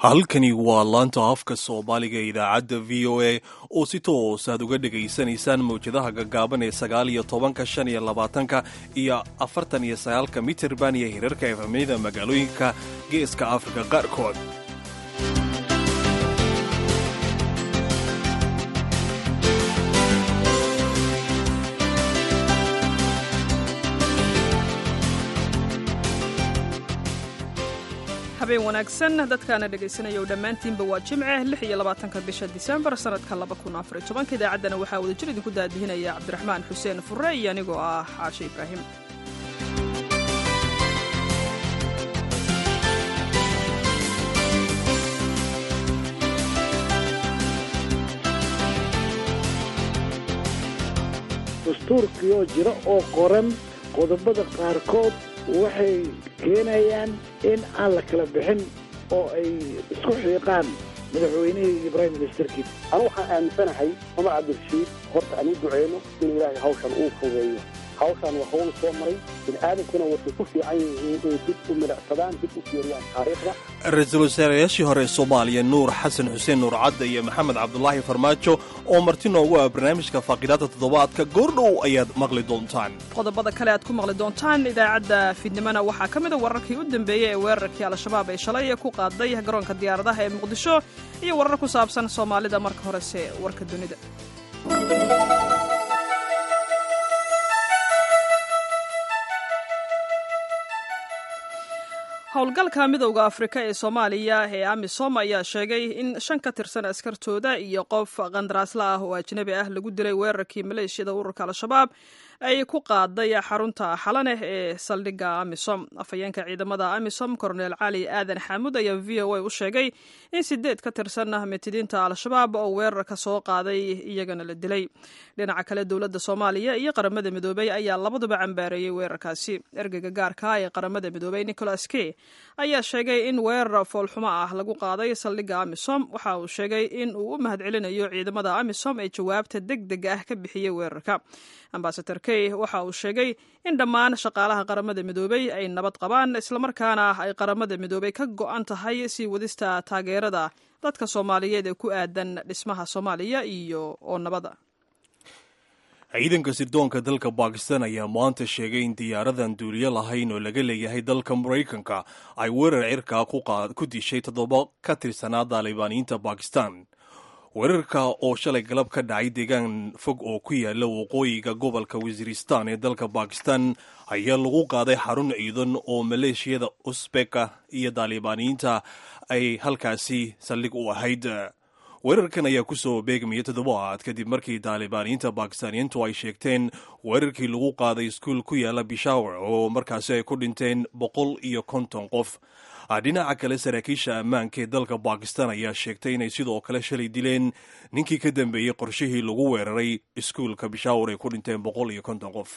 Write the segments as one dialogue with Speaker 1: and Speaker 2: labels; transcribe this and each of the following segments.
Speaker 1: halkani waa laanta afka soomaaliga ee idaacadda v o a oo si toos aad uga dhegaysanaysaan mawjadaha gaggaaban ee sagaal iyo tobanka shan iyo labaatanka iyo afartan iyo sagaalka mitirban iyo hirarka efamyada magaalooyinka geeska afrika qaarkood
Speaker 2: habeen wanaagsan dadkaana dhegaysanaya dhammaantiinba waa jimce lix iyo labaatanka bisha disembar sannadka laba kun afar iyo tobanka idaacaddana waxaa wadajir idinku daadihinaya cabdiraxmaan xuseen furre iyo anigoo ah xaashe ibraahim
Speaker 3: dastuurkioo jira oo qoran qodobada qaarkood waxay keenayaan in aan la kala bixin oo ay isku xiiqaan madaxweynihii iyo prime ministerkii
Speaker 4: anu waxaan aaminsanahay cumar cabdirashiid horta aan u duceyno in ilaahay hawshan uu fogeeyo hawshan waa hawl soo maray bini'aadankuna waxay ku fiican yihiin inay dib u milicsadaan dib u fiiriyaan taariikhda
Speaker 1: ra-iisul wasaarayaashii hore ee soomaaliya nuur xasan xuseen nuur cadda iyo maxamed cabdulaahi farmaajo oo marti noogu ah barnaamijka faaqidaadda toddobaadka goordhow ayaad maqli doontaan
Speaker 2: qodobada kale aad ku maqli doontaan idaacadda fiidnimona waxaa ka mida wararkii u dambeeyey ee weerarkii al-shabaab ay shalay ku qaaday garoonka diyaaradaha ee muqdisho iyo warar ku saabsan soomaalida marka horese warka dunida howlgalka midowda afrika ee soomaaliya ee amisom ayaa sheegay in shan ka tirsan askartooda iyo qof qandaraasla ah oo ajnabi ah lagu dilay weerarkii maleeshiyada ururka al-shabaab ay ku qaaday xarunta xalaneh ee saldhigga amisom afhayeenka ciidamada amisom korneel cali aadan xaamud ayaa v o a u sheegay in sideed ka tirsan mitidiinta al-shabaab oo weerarka soo qaaday iyagana la dilay dhinaca kale dowladda soomaaliya iyo qaramada midoobey ayaa labaduba cambaareeyey weerarkaasi ergeyga gaarka ee qaramada midoobey nicholas key ayaa sheegay in weerar foolxumo ah lagu qaaday saldhigga amisom waxa uu sheegay in uu u mahadcelinayo ciidamada amisom ee jawaabta deg deg ah ka bixiyey weerarka ambasador key waxa uu sheegay in dhammaan shaqaalaha qaramada midoobey ay nabad qabaan islamarkaana ay qaramada midoobey ka go-an tahay sii wadista taageerada dadka soomaaliyeed ee ku aadan dhismaha soomaaliya iyo oo nabada
Speaker 1: ciidanka sirdoonka dalka bakistan ayaa maanta sheegay in diyaaradan duuliyo lahayn oo laga leeyahay dalka maraykanka ay weerar cirkaa ku dishay toddoba ka tirsanaa daalibaaniyiinta bakistan weerarka oo shalay galab ka dhacay deegaan fog oo ku yaala waqooyiga gobolka wasiiristan ee dalka bakistan ayaa lagu qaaday xarun ciidan oo maleeshiyada usbeka iyo daalibaaniyiinta ay halkaasi saldhig u ahayd weerarkan ayaa ku soo beegmaya toddobaad kadib markii daalibaaniyiinta bakistaaniyiintu ay sheegteen weerarkii lagu qaaday iskuul ku yaala bishawar oo markaasi ay ku dhinteen boqol iyo konton qof dhinaca kale saraakiisha ammaanka ee dalka bakistan ayaa sheegtay inay sidoo kale shalay dileen ninkii ka dambeeyey qorshihii lagu weeraray iskuulka bishawar ay ku dhinteen boqol iyo konton qof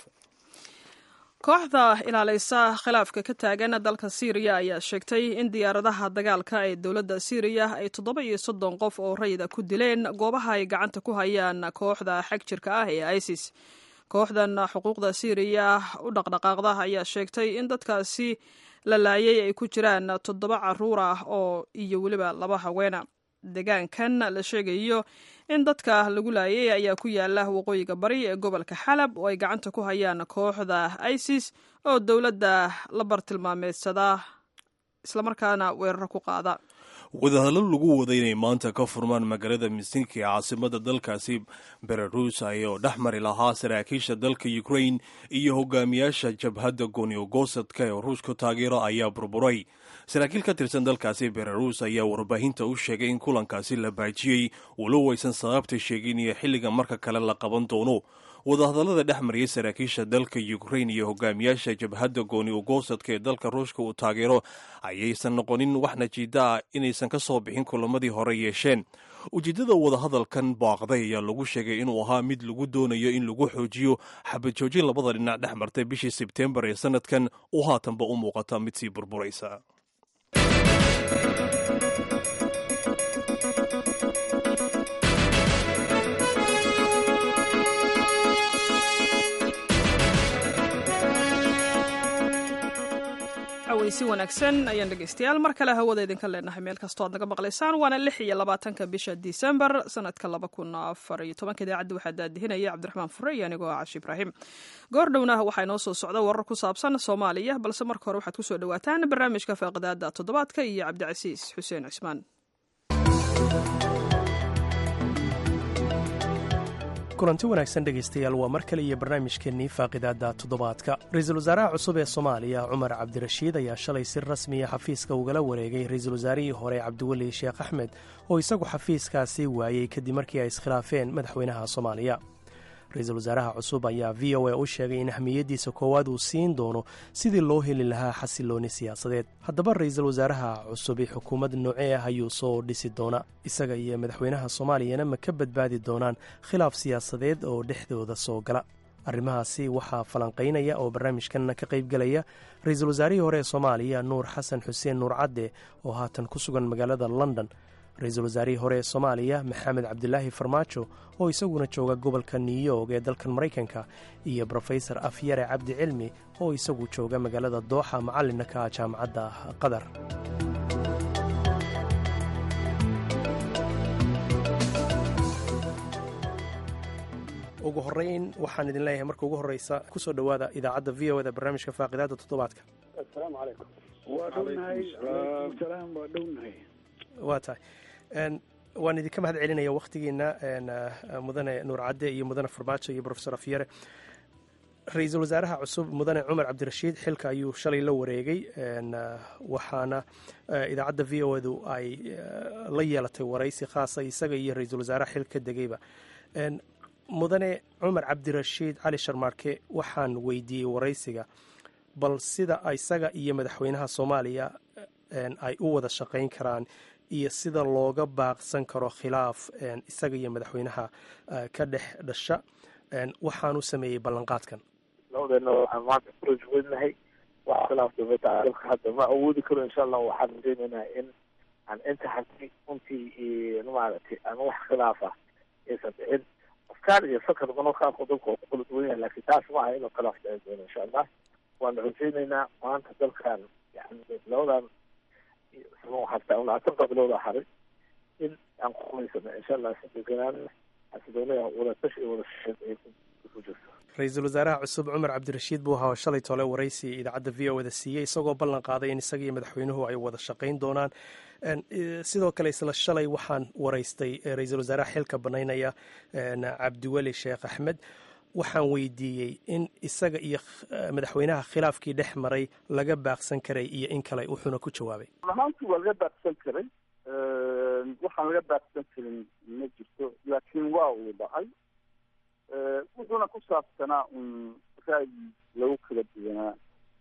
Speaker 2: kooxda ilaalaysa khilaafka ka taagan dalka siiriya ayaa sheegtay in diyaaradaha dagaalka ee dowladda siiriya ay toddoba iyo soddon qof oo rayida ku dileen goobaha ay gacanta ku hayaan kooxda xag jirka ah ee isis kooxdan xuquuqda siiriya u dhaqdhaqaaqda ayaa sheegtay in dadkaasi la laayay ay ku jiraan toddoba caruur ah oo iyo weliba laba haweena deegaankan la sheegayo in dadka lagu laayay ayaa ku yaala waqooyiga bari ee gobolka xalab oo ay gacanta ku hayaan kooxda isis oo dowladda la bartilmaameedsada islamarkaana weeraro ku qaada
Speaker 1: wadahadlo lagu waday inay maanta ka furmaan magaalada misinki ee caasimada dalkaasi belarus ayoo dhex mari lahaa saraakiisha dalka ukrain iyo hogaamiyaasha jabhadda goonyogosadka ee ruushka taageero ayaa burburay saraakiil ka tirsan dalkaasi belarus ayaa warbaahinta u sheegay in kulankaasi la baajiyey walow aysan sababta sheegin iyo xilliga marka kale la qaban doono wadahadallada dhex mariyay saraakiisha dalka ukrain iyo hogaamiyaasha jabhadda gooni ugosadka ee dalka ruushka uu taageero ayaysan noqonin wax najiida ah inaysan ka soo bixin kulamadii hore yeesheen ujeeddada wadahadalkan baaqday ayaa lagu sheegay inuu ahaa mid lagu doonayo in lagu xoojiyo xabajoojin labada dhinac dhex martay bishii sebtembar ee sanadkan oo haatanba u muuqata mid sii burburaysa
Speaker 2: cawaysi wanaagsan ayaan dhegaystayaal mar kale hawada idinka leenahay meel kastoo aad naga maqlaysaan waana lix iyo labaatanka bisha disembar sanadka laba kun afar iyo tobanka idaacadda waxaa daadihinaya cabdiraxmaan fure iyo anigoo ah cashi ibraahim goor dhowna waxaa inoo soo socda warar ku saabsan soomaaliya balse marka hore waxaad kusoo dhawaataan barnaamijka faaqidaada toddobaadka iyo cabdicasiis xuseen cismaan
Speaker 5: kulanti wanaagsan dhegaystayaal waa mar kale iyo barnaamijkeennii faaqidaadda toddobaadka ra-iisul wasaaraha cusub ee soomaaliya cumar cabdirashiid ayaa shalay si rasmiya xafiiska ugala wareegay ra-iisul wasaarihii hore cabdiweli sheekh axmed oo isagu xafiiskaasi waayey kadib markii ay iskhilaafeen madaxweynaha soomaaliya ra-iisul wasaaraha cusub ayaa v o a u sheegay in ahmiyaddiisa koowaad uu siin doono sidii loo heli lahaa xasilooni siyaasadeed haddaba ra-iisul wasaaraha cusub ee xukuumad noocee ah ayuu soo dhisi doona isaga iyo madaxweynaha soomaaliyana ma ka badbaadi doonaan khilaaf siyaasadeed oo dhexdooda soo gala arrimahaasi waxaa falanqaynaya oo barnaamijkanna ka qaybgelaya ra-iisul wasaarihii hore ee soomaaliya nuur xasan xuseen nuur cadde oo haatan ku sugan magaalada london ra-iisul wasaarihii hore ee soomaaliya maxamed cabdilaahi farmaajo oo isaguna jooga gobolka new york ee dalkan maraykanka iyo brofesor afyare cabdi cilmi oo isagu jooga magaalada dooxa macallinna ka jaamacadda qatar ugu horeyn waxaan idin leeyahay marka ugu horeysa kusoo dhowaada idaacadda v o da barnaamijka faaqidaada toddobaadka
Speaker 4: asalaamu calaykum
Speaker 3: waa dhownahay alaykum salaam waa dhownahay
Speaker 5: waa tahay waan idinka mahad celinaya wakhtigiina mudane nuur cadde iyo mudane farmaajo iyo brofesor afyare ra-iisul wasaaraha cusub mudane cumar cabdirashiid xilka ayuu shalay la wareegay waxaana idaacadda v o du ay la yeelatay waraysi khaasa isaga iyo ra-iisul wasaaraha xil ka degayba mudane cumar cabdirashiid cali sharmaarke waxaan weydiiyey waraysiga bal sida isaga iyo madaxweynaha soomaaliya ay u wada shaqayn karaan iyo sida looga baaqsan karo khilaaf isaga iyo madaxweynaha ka dhex dhasha waxaanu sameeyey ballanqaadkan
Speaker 6: labadeena waxaan maanta ku rajweynahay wax khilaaf dowladda dalka hadda ma awoodi karo insha allah waxaan rajeynaynaa in aan inta hadii runtii maaragtay aan wax khilaaf ah aysan dhicin afkaar iyo fakar mano qaabka dalka oo ku kala duwan yahay laakiin taas ma aha inuu khilaaf dhici doono insha allah waan rajeynaynaa maanta dalkan yani labadan hataa labaatan bilooda haray in aan ku qubaysano insha allah sideganaan xasiloonaya wadatash iyo wadashaqeyn ay ku jirto
Speaker 5: ra-iisul wasaaraha cusub cumar cabdirashiid buu ahaa shalay tole waraysi idaacadda v o da siiyey isagoo ballan qaaday in isaga iyo madaxweynuhu ay wada shaqayn doonaan sidoo kale isla shalay waxaan waraystay ra-iisul wasaaraha xilka banaynaya cabdiweli sheekh axmed waxaan weydiiyey in isaga iyo madaxweynaha khilaafkii dhex maray laga baaqsan karay iyo in kale wuxuuna ku jawaabay
Speaker 7: ahaanti waa laga baaqsan karay waxaan laga baaqsan karin ma jirto laakiin waa uu dhacay wuxuuna ku saabsanaa un ra'yi lagu kala duwanaa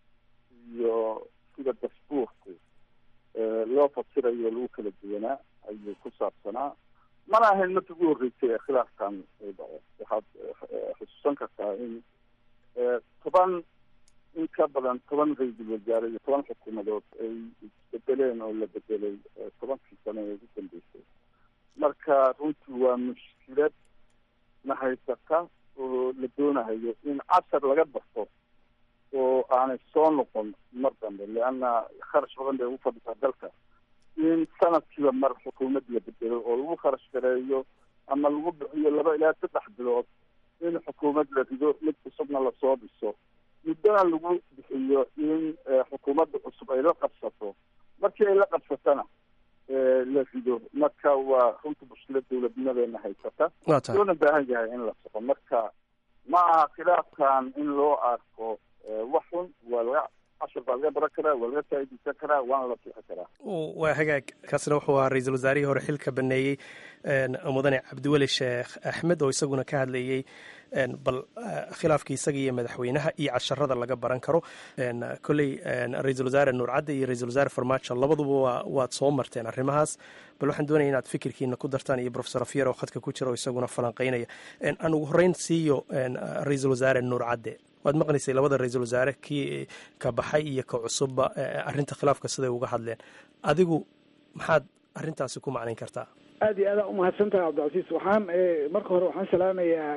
Speaker 7: iyo sida dasbuurku loo fasirayo lagu kala duwanaa ayuu ku saabsanaa mana ahayn markii ugu horreysay ee khilaafkan uu dhaco waxaad xusuusan kartaa in toban in ka badan toban ra-iisul wasaare iyo toban xukuumadood ay isbedeleen oo la bedelay tobankii sano ee ugu dambeysay marka runtii waa mushkilad na haysata oo la doonayo in cashar laga barto oo aanay soo noqon mar dambe leanna kharash badan bay ugu fadhisaa dalka in sanadkiiba mar xukuumad la bedelo oo lagu kharash gareeyo ama lagu bixiyo laba ilaa saddex bilood in xukuumad la rido mid cusubna lasoo dhiso muddona lagu bixiyo in xukuumadda cusub ay la qabsato markii ay la qabsatana la rido marka waa runta mushkilad dowladnimadeena haysata loona baahan yahay in la soco marka ma aha khilaafkan in loo arko wax xun waa laga cashar baa laga baran karaa waa laga faa'iidaysan karaa waana la sixi karaa
Speaker 5: waa hagaag kaasina wuxuu ahaa ra-iisul wasaarihii hore xilka baneeyey mudane cabdiweli sheekh axmed oo isaguna ka hadlayey bal khilaafkii isaga iyo madaxweynaha iyo casharada laga baran karo kolley ra-iisul wasaare nuur cadde iyo ra-isul wasaare farmaajo labaduba waa waad soo marteen arrimahaas bal waxaan doonaya inaad fikirkiina ku dartaan iyo profesor afyar oo khadka ku jira oo isaguna falanqeynaya aan ugu horreyn siiyo ra-iisul wasaare nuur cadde waad maqnaysay labada ra-iisul wasaare kii ka baxay iyo ka cusubba arrinta khilaafka siday uga hadleen adigu maxaad arrintaasi ku macnayn kartaa
Speaker 3: aada iyo aada umahadsan tahay cabdicasiis waxaan marka hore waxaan salaamayaa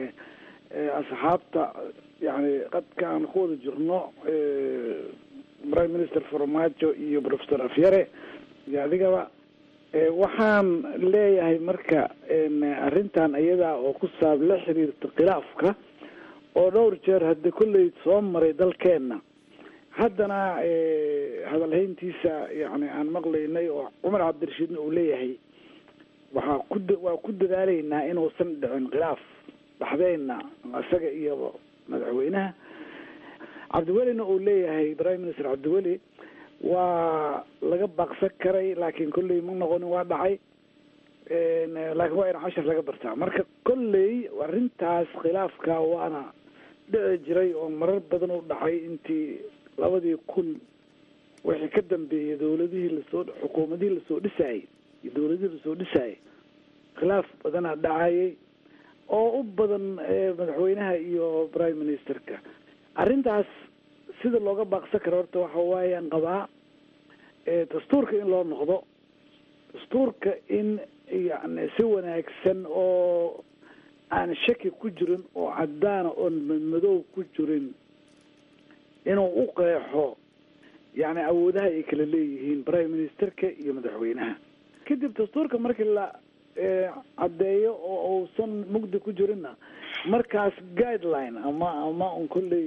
Speaker 3: asxaabta yani qadka aan ku wada jirno prime minister farmaajo iyo professor afyare iyo adigaba waxaan leeyahay marka arrintan iyadaa oo ku saab la xiriirta khilaafka oo dhowr jeer hadda kolley soo maray dalkeenna haddana hadalhayntiisa yani aan maqlaynay oo cumar cabdirashiidna uu leeyahay waxaa ku waa ku dadaalaynaa inuusan dhicin khilaaf dhaxdeyna isaga iyo madaxweynaha cabdiwelina uu leeyahay prime minister cabdiweli waa laga baaqsan karay laakiin kolley ma noqonin waa dhacay laakiin waa in cashar laga bartaa marka kolley arrintaas khilaafka waana dhici jiray oo marar badan u dhacay intii labadii kun wixii ka dambeeyay dawladihii lasoo xukuumadihii lasoo dhisaayay iyo dawladihii lasoo dhisaayay khilaaf badanaa dhacayay oo u badan madaxweynaha iyo prime ministerka arrintaas sida looga baaqsan karo horta waxa waayaan qabaa dastuurka in loo noqdo dastuurka in yani si wanaagsan oo aan shaki ku jirin oo caddaana oon madmadow ku jirin inuu u qeexo yani awoodaha ay kala leeyihiin prime ministerka iyo madaxweynaha kadib dastuurka markii la caddeeyo oo uusan mugdi ku jirinna markaas guideline ama ama un kolley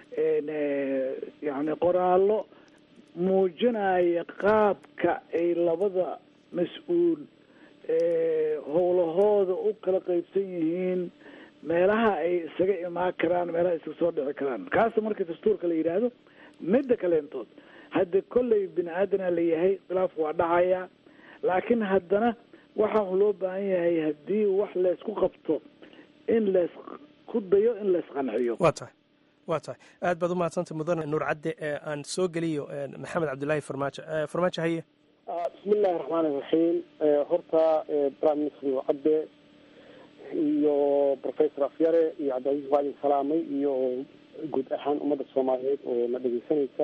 Speaker 3: yani qoraallo muujinaya qaabka ay labada mas-uul howlahooda u kala qaybsan yihiin meelaha ay isaga imaan karaan meelaha iska soo dhici karaan kaasa marka dastuurka la yidhaahdo midda kaleentood hadda kolley bini aadana la yahay khilaaf waa dhacaya laakiin haddana waxaa loo baahan yahay haddii wax laysku qabto in laysku dayo in laysqanciyo
Speaker 5: waa tahay waa tahay aad baad umahadsantay mudane nuur cadde aan soo geliyo maxamed cabdillaahi farmaajo farmaajo haye
Speaker 4: bismi illaahi raxmaan iraxiim horta prime minister nuur cadde iyo professor afyare iyo cabdilcaziz waa idin salaamay iyo guud ahaan ummadda soomaaliyeed oo na dhegeysanaysa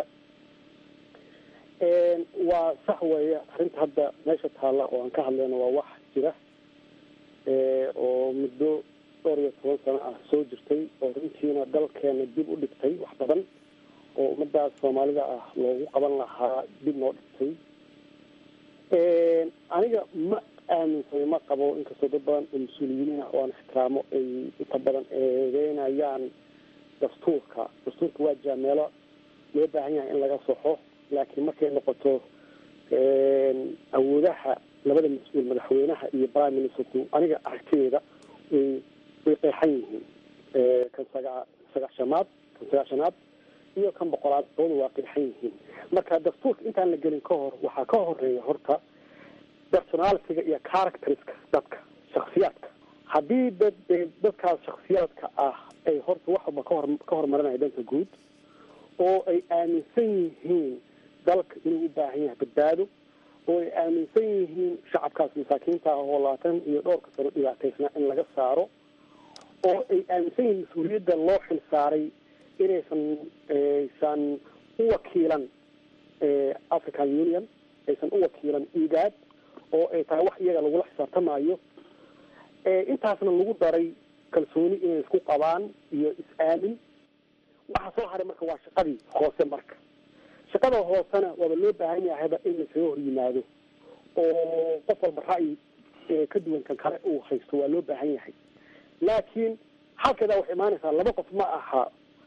Speaker 4: waa sax weeye arrinta hadda meesha taalla oo aan ka hadlayno waa wax jira oo muddo dhowr iyo toban sano ah soo jirtay oo runtiina dalkeena dib u dhigtay wax badan oo ummadaas soomaalida ah loogu qaban lahaa dib noo dhigtay aniga ma aaminsana ma qabo inkastoo dad badan oo mas-uuliyiin ah oo aan ixtiraamo ay inta badan eedeynayaan dastuurka dastuurka waa jira meelo loo baahan yahay in laga soxo laakiin markay noqoto awoodaha labada mas-uul madaxweynaha iyo prime ministerku aniga aragtideeda way way qeexan yihiin kan saga sagaashanaad kan sagaashanaad iyo kan boqolaad labada waa qeexan yihiin marka dastuurka intaan la gelin ka hor waxaa ka horeeya horta personalitiga iyo characteriska dadka shaksiyaadka haddii dad dadkaas shaksiyaadka ah ay horta waxba kahor ka horumarinaya dhanka guud oo ay aaminsan yihiin dalka inuu u baahan yahay badbaado oo ay aaminsan yihiin shacabkaas masaakiinta ah oo labaatan iyo dhowrka sano dhibaataysnaa in laga saaro oo ay aaminsan yihiin mas-uuliyadda loo xil saaray inaysan aysan u wakiilan african union aysan u wakiilan igaad oo ay tahay wax iyaga lagula xisaabtamayo intaasna lagu daray kalsooni inay isku qabaan iyo is-aamin waxa soo haray marka waa shaqadii hoose marka shaqada hoosena waaba loo baahan yahayba in laisaga hor yimaado oo qof walba ra'yi ka duwan kan kale uu haysto waa loo baahan yahay laakiin halkeedaa waxay imaanaysaa laba qof ma aha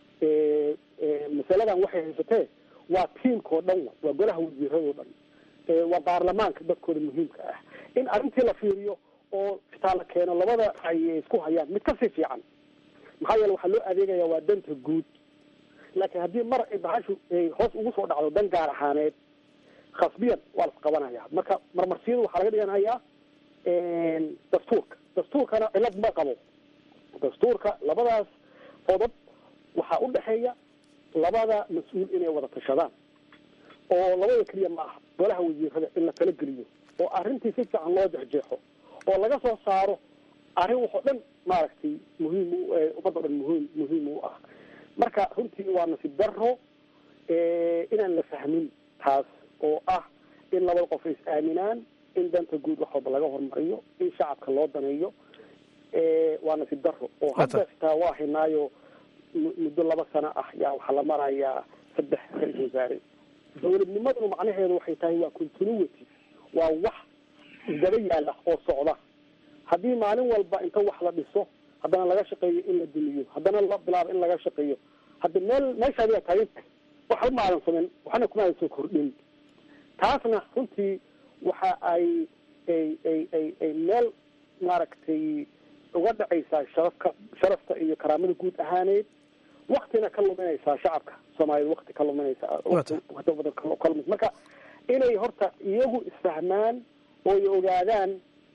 Speaker 4: masaladan waxay haysatee waa tiimkao dhan waa golaha wasiiradoo dhan waa baarlamaanka dadkooda muhiimka ah in arrintii la fiiriyo oo fitaa la keeno labada ay isku hayaan mid kasii fiican maxaa yeele waxaa loo adeegaya waa danta guud laakiin haddii mar ay bahashu ay hoos ugu soo dhacdo dan gaar ahaaneed khasbiyan waa la isqabanaya marka marmarsiyadu waxaa laga dhiganayaa dastuurka dastuurkana cilad ma qabo dastuurka labadaas qodob waxaa u dhexeeya labada mas-uul inay wada tashadaan oo labada keliya ma aha golaha wasiirada in la tala geliyo oo arrintii si fiican loo jexjeexo oo laga soo saaro arrin waxoo dhan maaragtay muhiim ummadda o dhan muhiim muhiim u ah marka runtii waa nasiib daro inaan la fahmin taas oo ah in labada qof ay is-aaminaan in danta guud wax walba laga hormariyo in shacabka loo daneeyo waa nasiib daro oo hadda xitaa waa haynaayo muddo laba sano ah yaa waxaa la marayaa saddex ra-isul wasaare dowladnimaduna macnaheedu waxay tahay waa continuity waa wax isdaba yaala oo socda haddii maalin walba inta wax la dhiso haddana laga shaqeeyo in la dumiyo haddana la bilaabo in laga shaqeeyo hadda meel meeshaadi waa taaginta waxba ma aadan samayn waxna kuma aadan soo kordhin taasna runtii waxa ay ay ay ay ay meel maaragtay uga dhacaysaa sharafka sharafta iyo karaamada guud ahaaneed waktina ka luminaysaa shacabka soomaaliyed wakti ka luminaysaa badan ka lumis marka inay horta iyagu isfahmaan oo ay ogaadaan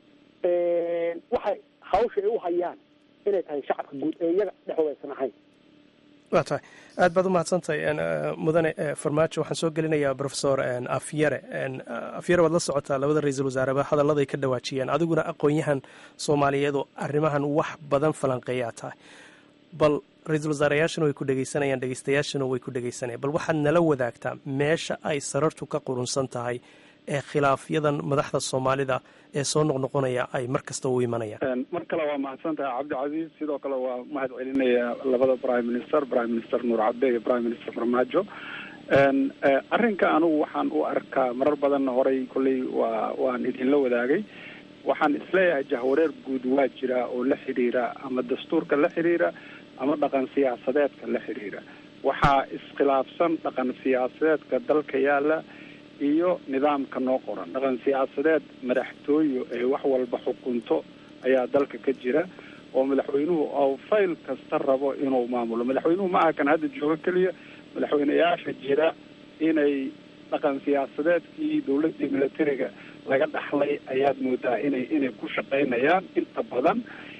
Speaker 4: waxay hawsha ay u hayaan inay tahay shacabka guud ee iyaga dhexdooda aysan ahayn
Speaker 5: waa tahay aad baad u mahadsantahay mudane farmaajo waxaan soo gelinayaa profesor afyare afyare waad la socotaa labada ra-iisul wasaareba hadalladay ka dhawaajiyeen adiguna aqoon-yahan soomaaliyeed oo arrimahan wax badan falanqeeyaa tahay bal ra-iisul wasaarayaashuna way ku dhegeysanayaan dhegeystayaashuna way ku dhegeysanayaan bal waxaad nala wadaagtaa meesha ay sarartu ka qurunsan tahay ee khilaafyadan madaxda soomaalida ee soo noqnoqonaya ay mar kasta u imanayaan
Speaker 8: mar kale waa mahadsan tahay cabdicasiis sidoo kale waa mahad celinaya labada prime minister prime minister nuur cabde iyo prime minister farmaajo arrinka anugu waxaan u arkaa marar badanna horay kolley waa waan idinla wadaagay waxaan isleeyahay jahwareer guud waa jira oo la xidhiira ama dastuurka la xidhiira ama dhaqan siyaasadeedka la xidhiira waxaa iskhilaafsan dhaqan siyaasadeedka dalka yaala iyo nidaamka noo qoran dhaqan siyaasadeed madaxtooyo ee wax walba xukunto ayaa dalka ka jira oo madaxweynuhu ou fayl kasta rabo inuu maamulo madaxweynuhu ma aha kan hadda joogo keliya madaxweyneyaasha jira inay dhaqan siyaasadeedkii dowladdii militariga laga dhaxlay ayaad moodaa inay inay ku shaqaynayaan inta badan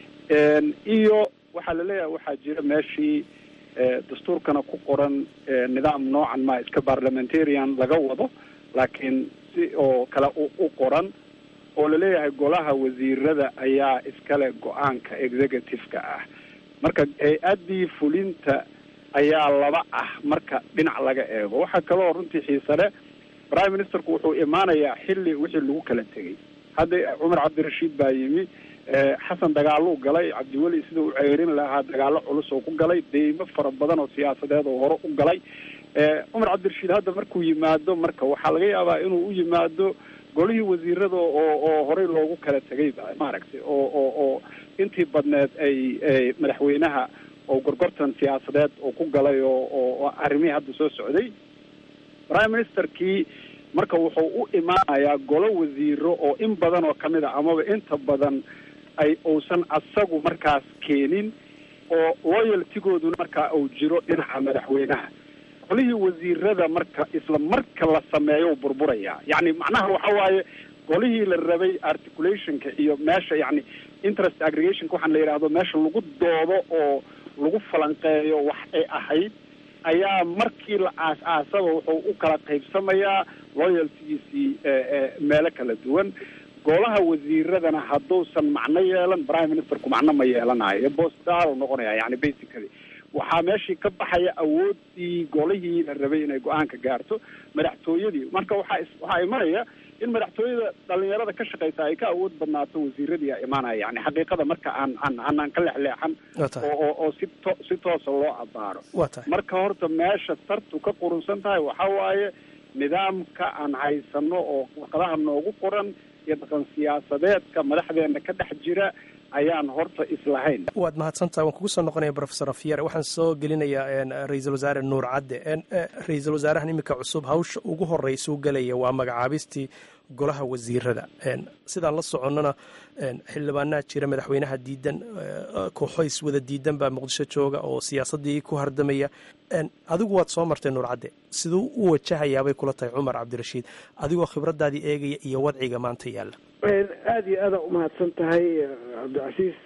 Speaker 8: iyo waxaa laleeyahay waxaa jira meeshii dastuurkana ku qoran nidaam noocan ma iska parliamentarian laga wado laakiin si oo kale u qoran oo laleeyahay golaha wasiirada ayaa iskale go-aanka executive-ka ah marka hay-addii fulinta ayaa laba ah marka dhinac laga eego waxaa kaloo runtii xiisale prime ministerku wuxuu imaanayaa xilli wixii lagu kala tegay hadda cumar cabdirashiid baa yimi xasan dagaaluu galay cabdiweli sida u ceerin lahaa dagaalo culus oo ku galay deymo fara badan oo siyaasadeed oo hore u galay cumar cabdirashiid hadda markuu yimaado marka waxaa laga yaabaa inuu u yimaado golihii wasiirada oo oo horey loogu kala tegay maaragtay oo oo oo intii badneed ay madaxweynaha oo gorgortan siyaasadeed oo ku galay oo oo arrimihii hadda soo socday prime ministerkii marka wuxuu u imaanayaa golo wasiiro oo in badan oo kamid a amaba inta badan ay uusan asagu markaas keenin oo loyaltigooduna markaa uu jiro dhinaca madaxweynaha golihii wasiirada marka isla marka la sameeyo burburayaa yacni macnaha waxa waaye golihii la rabay articulationka iyo meesha yacni interest aggregationka waxaan la yidhaahdo meesha lagu doodo oo lagu falanqeeyo wax ay ahayd ayaa markii la aas-aasaba wuxuu u kala qaybsamayaa loyaltigiisii meelo kala duwan golaha wasiiradana hadduusan macno yeelan prime ministerku macno ma yeelanayo bostaal noqonaya yani basically waxaa meeshii ka baxaya awoodii golihii la rabay inay go-aanka gaarto madaxtooyadii marka waxaa waxaa imanaya in madaxtooyada dhalinyarada ka shaqeysa ay ka awood badnaato wasiiradii a imaanaya yani xaqiiqada marka aan aan aanaan ka lexleexan oo oo si to si toosa loo abaaro marka horta meesha sartu ka qurunsan tahay waxa waaye nidaamka aan haysano oo warqadaha noogu qoran iyo dhaqan siyaasadeedka madaxdeena ka dhex jira ayaan horta islahayn
Speaker 5: waad mahadsantaha waan kugu soo noqonaya profesor afyare waxaan soo gelinayaa ra-iisul wasaare nuur cadde ra-iisul wasaarahan iminka cusub hawsha ugu horeysuu gelaya waa magacaabistii golaha wasiirada sidaan la soconnona xildhibaanaha jira madaxweynaha diidan kooxoys wada diidan baa muqdisho jooga oo siyaasadii ku hardamaya adigu waad soo martay nuur cadde siduu u wajahayaabay kula tahay cumar cabdirashiid adigoo khibradaadii eegaya iyo wadciga maanta yaalla
Speaker 3: aada iyo aada umahadsan tahay cabdicasiis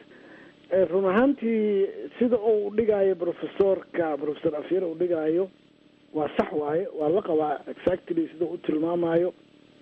Speaker 3: run ahaantii sida uu dhigaayo professorka professor afyar uu dhigaayo waa sax waaye waa la qabaa exactly sida u tilmaamayo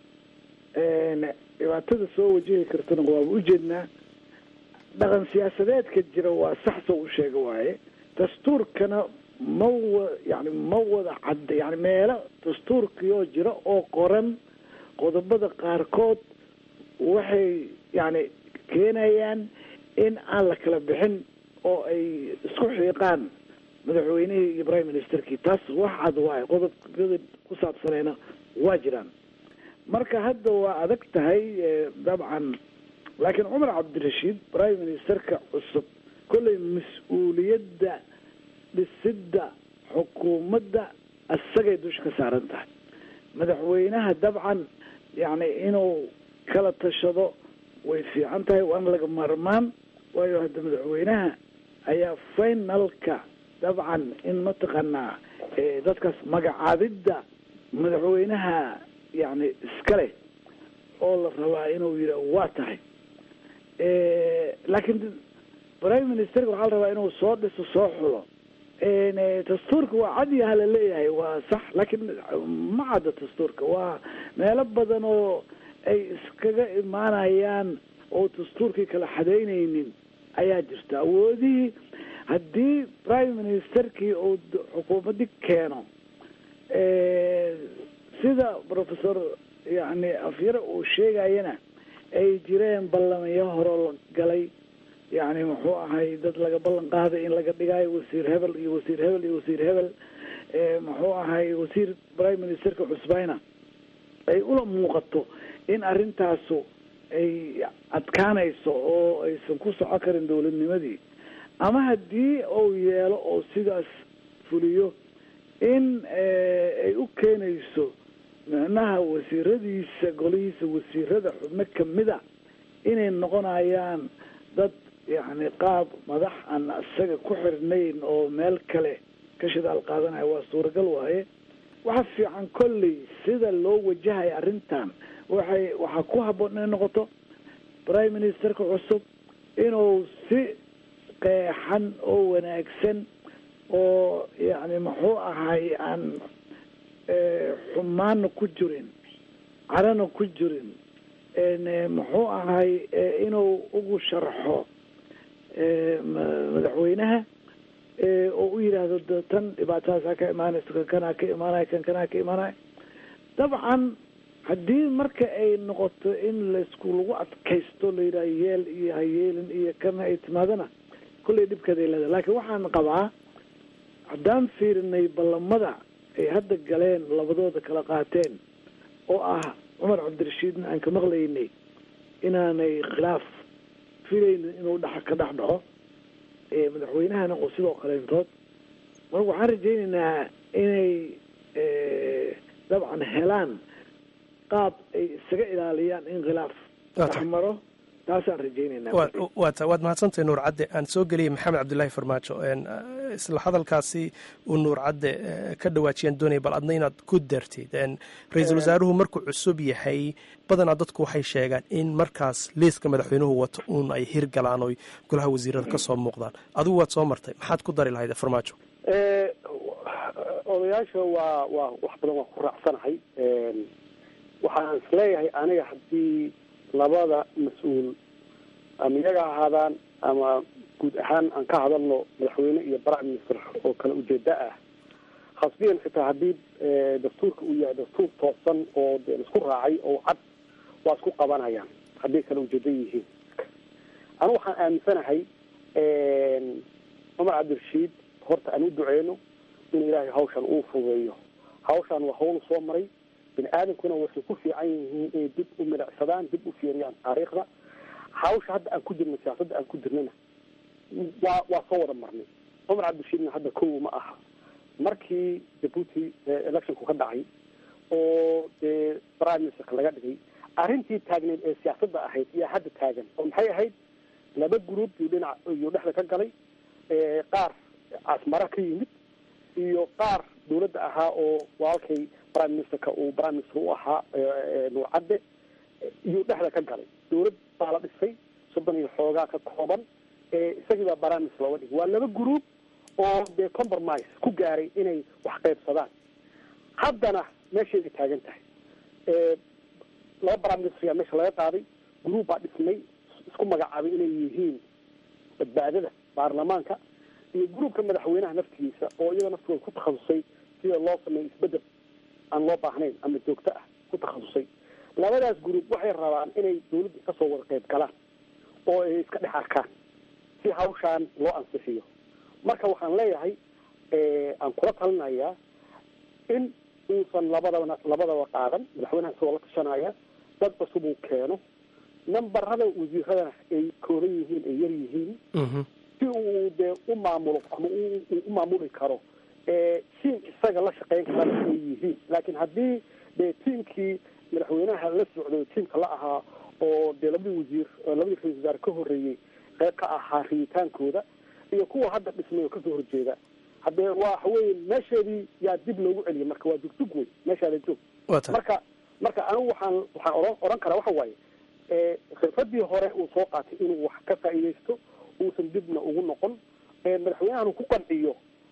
Speaker 3: dhibaatada soo wajihi kartana waaba ujeednaa dhaqan siyaasadeedka jira waa sax soo u sheega waaye dastuurkana ma wa yani ma wada cadda yani meelo dastuurkioo jira oo qoran qodobada qaarkood waxay yani keenayaan in aan la kala bixin oo ay isku xiiqaan madaxweynihii iyo prime ministerkii taas wax cad waaye qodobkada ku saabsanayna waa jiraan marka hadda waa adag tahay dabcan laakiin cumar cabdirashiid prime ministerka cusub kollay mas-uuliyadda dhisidda xukuumadda isagay dusha ka saaran tahay madaxweynaha dabcan yacni inuu kala tashado way fiican tahay waana laga maarmaan waayo hadda madaxweynaha ayaa finalka dabcan in mataqaanaa dadkaas magacaabidda madaxweynaha yacni iskale oo la rabaa inuu yidha waa tahay laakiin prime ministerka waxaa la rabaa inuu soo dhiso soo xulo dastuurka waa cadyaha la leeyahay waa sax laakiin ma cadda dastuurka waa meelo badan oo ay iskaga imaanayaan oo dastuurkii kala xadaynaynin ayaa jirta awoodihii haddii prime ministerkii uu xukuumaddi keeno sida professor yani afyare uu sheegayana ay jireen ballamayo horoo la galay yani muxuu ahay dad laga ballan qaaday in laga dhigaayo wasiir hebel iyo wasiir hebel iyo wasiir hebel muxuu ahay wasiir prime ministerka cusbayna ay ula muuqato in arrintaasu ay adkaanayso oo aysan ku soco karin dowladnimadii ama haddii uu yeelo oo sidaas fuliyo in ay u keenayso micnaha wasiiradiisa golihiisa wasiirada xubno kamida inay noqonayaan dad yacni qaab madax aan isaga ku xirnayn oo meel kale ka shidaal qaadanaya waa suuragal waaye waxa fiican kolley sida loo wajahaya arrintan waxay waxaa ku habboon inay noqoto prime ministerka cusub inuu si qeexan oo wanaagsan oo yacni muxuu ahay aan xumaana ku jirin carana ku jirin muxuu ahay inuu ugu sharxo madaxweynaha oo u yidhaahdo tan dhibaatadaasa ka imaanayso kan kanaa ka imaanaya kan kanaa ka imaanaya dabcan haddii marka ay noqoto in laysku lagu adkaysto la yidhaha yeel iyo hayeelin iyo kana ay timaadana kullay dhibkeeday leedahay laakiin waxaan qabaa haddaan fiirinay ballamada ay hadda galeen labadooda kala qaateen oo ah cumar cabdirashiidna aan ka maqlaynay inaanay khilaaf filaynin inuu dhex ka dhex dhaco madaxweynahana oo sidoo kaleentood marka waxaan rajaynaynaa inay dabcan helaan qaab ay isaga ilaaliyaan in khilaaf dhexmaro taasaan rajaynayna
Speaker 5: waata waad mahadsantahay nuur cadde aan soo geliyay maxamed cabdillaahi farmaajo isla hadalkaasi uu nuur cadde ka dhawaajiyaan doonaya bal adna inaad ku dartid ra-iisul wasaaruhu markuu cusub yahay badanaa dadku waxay sheegaan in markaas liiska madaxweynuhu wato uun ay hirgalaan oy golaha wasiirada ka soo muuqdaan adigu waad soo martay maxaad ku dari lahayd farmaajo
Speaker 4: odayaasha waa waa wax badan waa ku raacsanahay waxaan isleeyahay aniga haddii labada mas-uul ama iyaga ahaadaan ama guud ahaan aan ka hadalno madaxweyne iyo prime minister oo kala ujeeda ah khasbiyan xitaa haddii dastuurka uu yahay dastuur toosan oo de laisku raacay oo cad waa isku qabanayaan hadday kala ujeeda yihiin anu waxaan aaminsanahay cumar cabdirashiid horta aan u duceyno in ilaahay hawshan uu fudeeyo hawshan waa hawl soo maray bini aadamkuna waxay ku fiican yihiin inay dib u milicsadaan dib u fiiriyaan taariikhda hawsha hadda aan ku jirno siyaasadda aan ku jirnana waa waa soo wada marnay cumar cabdirashiidna hadda kow ma aha markii jabuuti electionku ka dhacay oo dee prime ministerka laga dhigay arrintii taagneed ee siyaasadda ahayd yaa hadda taagan oo maxay ahayd laba group iyo dhinac iyo dhexda ka galay qaar casmara ka yimid iyo qaar dawladda ahaa oo walaalkay prime ministerka uu prime minister u ahaa nuur cadde iyo dhexda ka galay dawlad baa la dhisay soddon iyo xoogaa ka kooban isagii baa prime minister looga dhigay waa laba group oo dee compromise ku gaaray inay wax qaybsadaan haddana meesheeday taagan tahay laba prime minister yaa meesha laga qaaday group baa dhismay isku magacaabay inay yihiin badbaadada baarlamaanka iyo gruubka madaxweynaha naftigiisa oo iyada naftooda ku takhasusay sida loo sameeyo isbedel aan loo baahnayn ama joogto ah ku takhasusay labadaas gruub waxay rabaan inay dawladda kasoo wada qayb galaan oo ay iska dhex arkaan si hawshaan loo ansixiyo marka waxaan leeyahay aan kula talinayaa in uusan labadaba labadaba qaadan madaxweynaha isagoo la tashanaya dad cusub uu keeno nambarada wasiiradana ay kooban yihiin ay yar yihiin si uu dee u maamulo ama uu u maamuli karo tiim isaga la shaqeyn karana ay yihiin laakiin haddii dee tiimkii madaxweynaha la socday tiimka la ahaa oo dee labadii wasiir labadii ra-isul wasaare ka horreeyey qeyb ka ahaa riyitaankooda iyo kuwa hadda dhismay oo kasoo horjeeda haddee waxa weye meesheedii yaa dib loogu celiyay marka waa dugdug wey meeshaada joog marka marka anigu waxaan waxaan oran oran karaa waxa waaye khilfadii hore uu soo qaatay inuu wax ka faa'iidaysto uusan dibna ugu noqon madaxweynahan ku qanciyo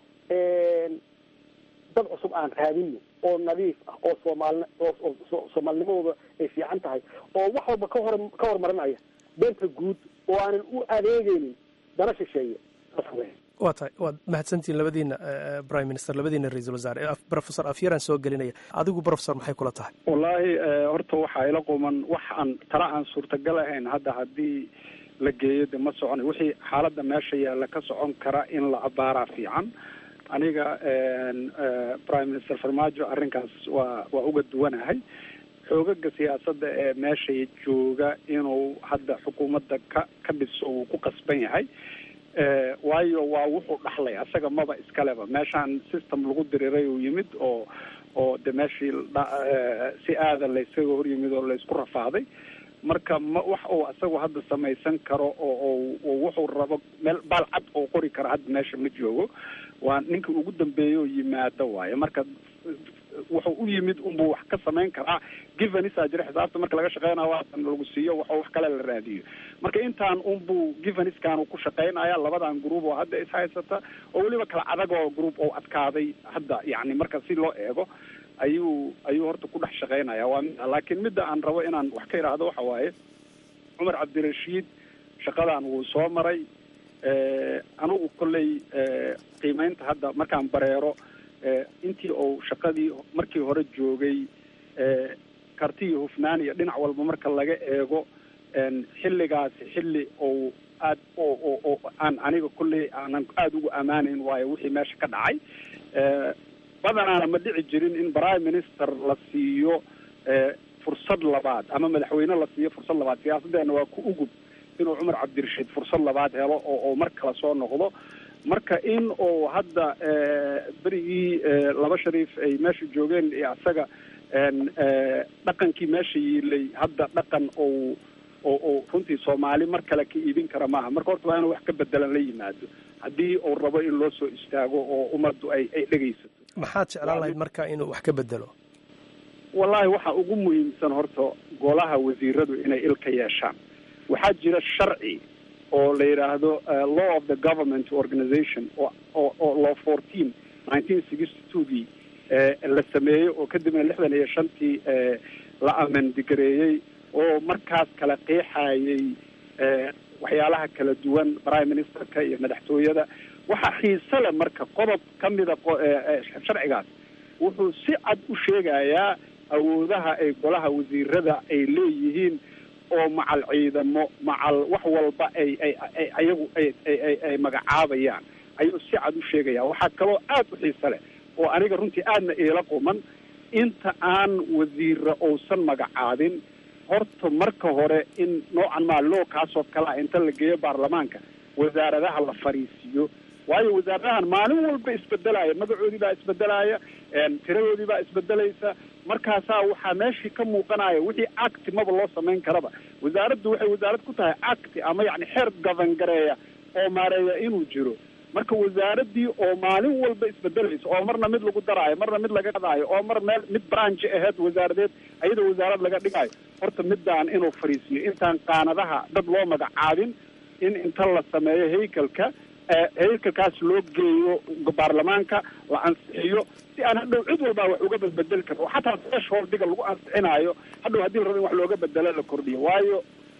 Speaker 4: dad cusub aan raadino oo nadiif ah oo soomaali oo soomaalnimadooda ay fiican tahay oo wax walba ka hor ka hormarinaya beenta guud oo aanan u adeegeynin dana shisheeye
Speaker 5: waa tahay waad mahadsantihiin labadiina prime minister labadiina ra-iisul wasaare professor afyaraan soo gelinaya adigu professor maxay kula tahay
Speaker 8: wallaahi horta waxaa ila quman wax aan tala aan suurtagal ahayn hadda haddii la geeyo de ma soconayo wixii xaaladda meesha yaalla ka socon kara in la abaaraa fiican aniga prime minister farmaajo arrinkaas waa waa uga duwanahay xoogaga siyaasadda ee meesha jooga inuu hadda xukuumadda ka ka dhiso uu ku qasban yahay waayo waa wuxuu dhaxlay asaga maba iskaleba meeshaan system lagu diriray uu yimid oo oo de meeshii si aada laysaga hor yimid oo laysku rafaaday marka ma wax uu asagu hadda samaysan karo oo oo wuxuu rabo meel baal cad oo qori karo hadda meesha ma joogo waa ninka ugu dambeeya oo yimaado waayo marka wuxuu u yimid unbuu wax ka samayn karaa givenisa jira xisaabta marka laga shaqeynayo waatan lagu siiyo wax wax kale la raadiyo marka intaan unbuu giveniskan ku shaqeynaya labadan group oo hadda ishaysata oo weliba kala adag oo group oo adkaaday hadda yani marka si loo eego ayuu ayuu horta ku dhex shaqeynaya waa mid laakiin midda aan rabo inaan wax ka idhaahdo waxa waaye cumar cabdirashiid shaqadan wuu soo maray anigu kolley qiimeynta hadda markaan bareero intii uu shaqadii markii hore joogay karti iyo hufnaan iyo dhinac walba marka laga eego xilligaasi xilli ou aad oo oo aan aniga kolley aanan aada ugu ammaanayn waayo wixii meesha ka dhacay badanaana ma dhici jirin in prime minister la siiyo fursad labaad ama madaxweyne la siiyo fursad labaad siyaasaddeena waa ku ugub inuu cumar cabdirashiid fursad labaad helo oo oo mar kale soo noqdo marka in uu hadda berigii laba shariif ay meesha joogeen iyo asaga dhaqankii meesha yiilay hadda dhaqan ou oo oo runtii soomaali mar kale ka iibin kara maaha marka horta waa inuu wax ka bedelan la yimaado haddii uu rabo in loo soo istaago oo ummaddu ay ay dhegaysato
Speaker 5: maxaad jeclaan lahayd marka inuu wax ka bedelo
Speaker 8: wallahi waxa ugu muhiimsan horta golaha wasiiradu inay ilka yeeshaan waxaa jira sharci oo la yidhaahdo law of the government organization oo oo oo law fourteen nineteen sixty twogii la sameeyey oo kadibna lixdan iyo shantii la amendigareeyey oo markaas kala qeexayay waxyaalaha kala duwan prime ministerka iyo madaxtooyada waxaa xiise leh marka qodob ka mida sharcigaas wuxuu si cad u sheegayaa awoodaha ay golaha wasiirada ay leeyihiin oo macal ciidamo macal wax walba ay ay ay ayagu ay ay ay magacaabayaan ayuu si cad u sheegaya waxaa kaloo aad u xiise leh oo aniga runtii aadna iila quman inta aan wasiira uusan magacaabin horta marka hore in noocan maa loo kaasoo kalea inta la geeyo baarlamaanka wasaaradaha la fariisiiyo waayo wasaaradahan maalin walba isbedelaya magacoodii baa isbedelaya tiradoodii baa isbedelaysa markaasaa waxaa meeshii ka muuqanaya wixii acti maba loo samayn karaba wasaaraddu waxay wasaarad ku tahay acti ama yani xeer gaban gareeya oo maareeya inuu jiro marka wasaaraddii oo maalin walba isbedelaysa oo marna mid lagu daraayo marna mid laga qadaayo oo mar meel mid branchi aheyd wasaaradeed ayadoo wasaarad laga dhigayo horta midaan inuu fariisiyo intaan qaanadaha dad loo magacaabin in inta la sameeyo haykalka haykalkaas loo geeyo baarlamaanka la ansixiyo si aan hadhow cid walbaa wax uga bedbedeli karno oo xataa thresholdiga lagu ansixinaayo hadhow haddii la rabo in wax looga bedelo la kordhiyo waayo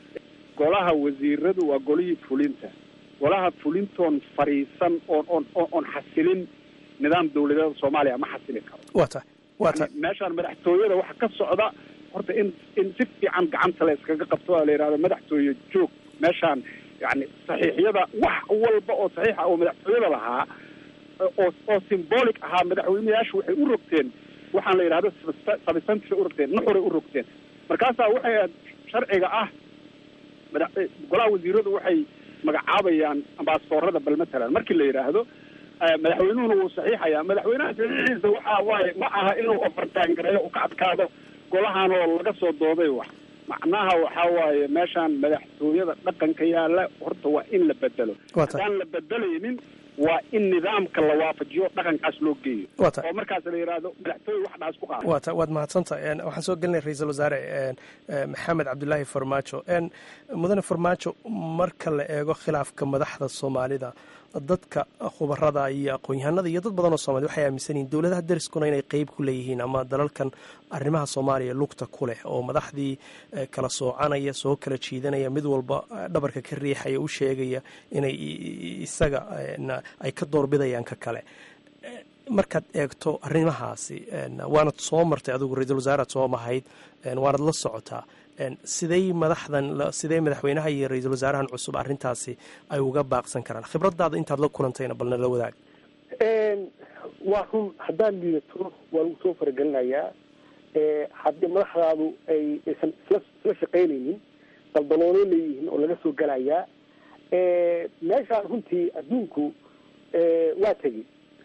Speaker 8: golaha wasiiradu waa golihii fulinta golaha fulintoon fariisan oon oon oon xasilin nidaam dawladeeda soomaaliya ma xasili karo
Speaker 5: wa tahay wa tahay
Speaker 8: meeshaan madaxtooyada waxa ka socda horta in in si fiican gacanta la iskaga qabto oo la yidhahdo madaxtooye joog meeshaan yani saxiixyada wax walba oo saxiixa oo madaxtooyada lahaa oo oo symbolic ahaa madaxweyneyaashu waxay u rogteen waxaan la yidhahdo substantive u rogteen nuxuray u rogteen markaasaa waxay ahayd sharciga ah mada golaha wasiiradu waxay magacaabayaan ambaasadoorada bal matalan markii la yidhaahdo madaxweynuhuna wuu saxiixayaa madaxweynaha saxiixiisa waxa waaye ma aha inuu ofartaan gareeyo uu ka adkaado golahan oo laga soo dooday wax macnaha waxaa waaye meeshaan madaxtooyada dhaqanka yaalla horta waa in la bedelo haddaan la bedelaynin waa in nidaamka la waafajiyo dhaqankaas loo geeyo oo markaas la yidhaahdo madaxtooye wax dhaas ku qaado
Speaker 5: wata waad mahadsanta waxaan soo gelinay ra-iisul wasaare maxamed cabdulaahi farmaajo mudane farmaajo marka la eego khilaafka madaxda soomaalida dadka khubarada iyo aqoon-yahanada iyo dad badan oo soomaliya waxay aaminsan yihiin dowladaha dariskuna inay qeyb ku leeyihiin ama dalalkan arrimaha soomaaliya lugta ku leh oo madaxdii kala soocanaya soo kala jiidanaya mid walba dhabarka ka riixaya u sheegaya inay isaga ay ka doorbidayaan ka kale markaad eegto arrimahaasi waanad soo martay adigu ra-iisul wasaaraad soo mahayd waanad la socotaa sidey madaxdan sidee madaxweynaha iyo ra-iisul wasaarahan cusub arrintaasi ay uga baaqsan karaan khibradaada intaad la kulantayna balna la wadaag
Speaker 4: waa run haddaan liidato waa lagu soo faragelinayaa haddii madaxdaadu ay aysan isla isla shaqaynaynin daldaloolo leeyihiin oo laga soo gelayaa meeshaan runtii adduunku waa tegi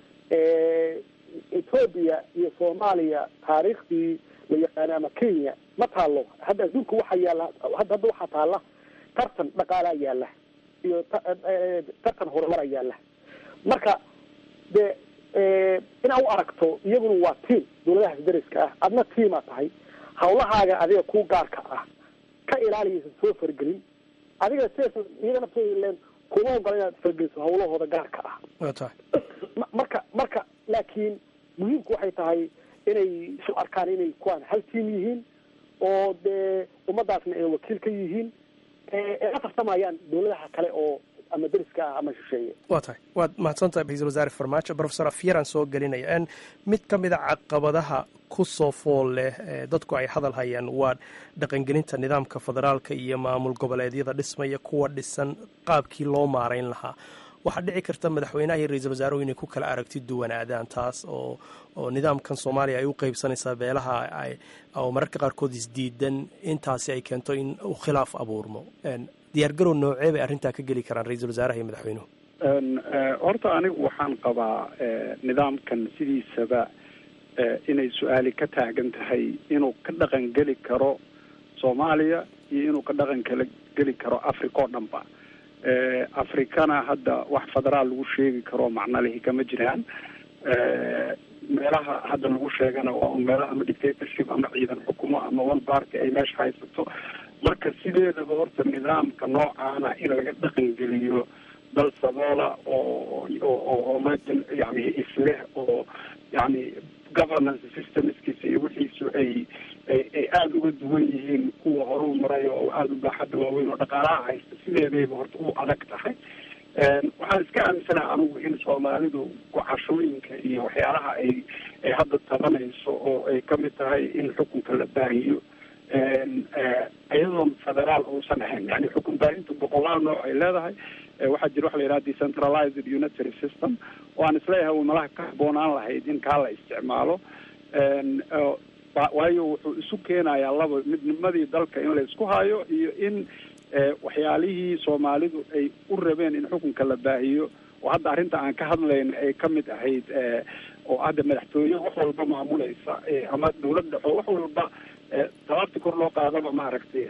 Speaker 4: ethoobia iyo soomaaliya taariikhdii la yaqaana ama kenya ma taalo hadda adduunka waxaa yaalla hadda hadda waxaa taalla tartan dhaqaalaa yaalla iyo tartan horumara yaalla marka de inaad u aragto iyaguna waa tiam dawladahaas dariska ah adna tiamaa tahay hawlahaaga adiga ku gaarka ah ka ilaaliyaysan soo fargelin adiga sidaas iyaga naftooda ileen kuma ogola inaad fargeliso hawlahooda gaarka ah marka marka laakiin muhiimku waxay tahay inay isu arkaan inay kuwaan hal tiam yihiin oo dee ummadaasna ay wakiil ka yihiin ay la tartamayaan dawladaha kale oo ama deriska ah ama shisheeye
Speaker 5: waa tahay waad mahadsantahay ra-iisul wasaare farmaajo profesor afyaraan soo gelinaya n mid ka mid a caqabadaha ku soo fool leh dadku ay hadal hayaan waa dhaqangelinta nidaamka federaalka iyo maamul goboleedyada dhismaya kuwa dhisan qaabkii loo maarayn lahaa waxaa dhici karta madaxweynaha iyo ra-iisul wasaaruhu inay ku kala aragti duwanaadaan taas oo oo nidaamkan soomaaliya ay u qeybsanaysaa beelaha ay oo mararka qaarkood isdiidan intaasi ay keento in uu khilaaf abuurmo diyaargarow noocee bay arrintaa ka geli karaan ra-iisul wasaaraha iyo madaxweynuhu
Speaker 8: horta anigu waxaan qabaa nidaamkan sidiisaba inay su-aali ka taagan tahay inuu ka dhaqan geli karo soomaaliya iyo inuu ka dhaqan kala geli karo africa oo dhanba afrikana hadda wax federaal lagu sheegi karo macno lihi kama jiraan meelaha hadda lagu sheegana waa un meelo ama dictatorship ama ciidan xukumo ama one party ay meesha haysato marka sideedaba horta nidaamka noocaana in laga dhaqan geliyo dal saboola oo oo madan yani isleh oo yani governance systemskiisa iyo wixiisu ay ay ay aada uga duwan yihiin kuwa horuu maray oo aada u baaxadda waaweyn oo dhaqaalaha haysta sideedayba horta u adag tahay waxaan iska aaminsanaha anigu in soomaalidu gocashooyinka iyo waxyaalaha ay ay hadda tabanayso oo ay kamid tahay in xukunka la baahiyo iyadoon federaal uusan ahayn yani xukun baahinta boqolaal nooc ay leedahay waxaa jira waxa la yidhaha decentralized unitary system oo aan isleeyahay uu malaha ka haboonaan lahayd in kaa la isticmaalo waayo wuxuu isu keenayaa laba midnimadii dalka in la isku hayo iyo in waxyaalihii soomaalidu ay u rabeen in xukunka la baahiyo oo hadda arrinta aan ka hadlayna ay kamid ahayd oo hadda madaxtooye wax walba maamulaysa ama dawlad dhexo wax walba tabaabti kor loo qaadaba maaragtay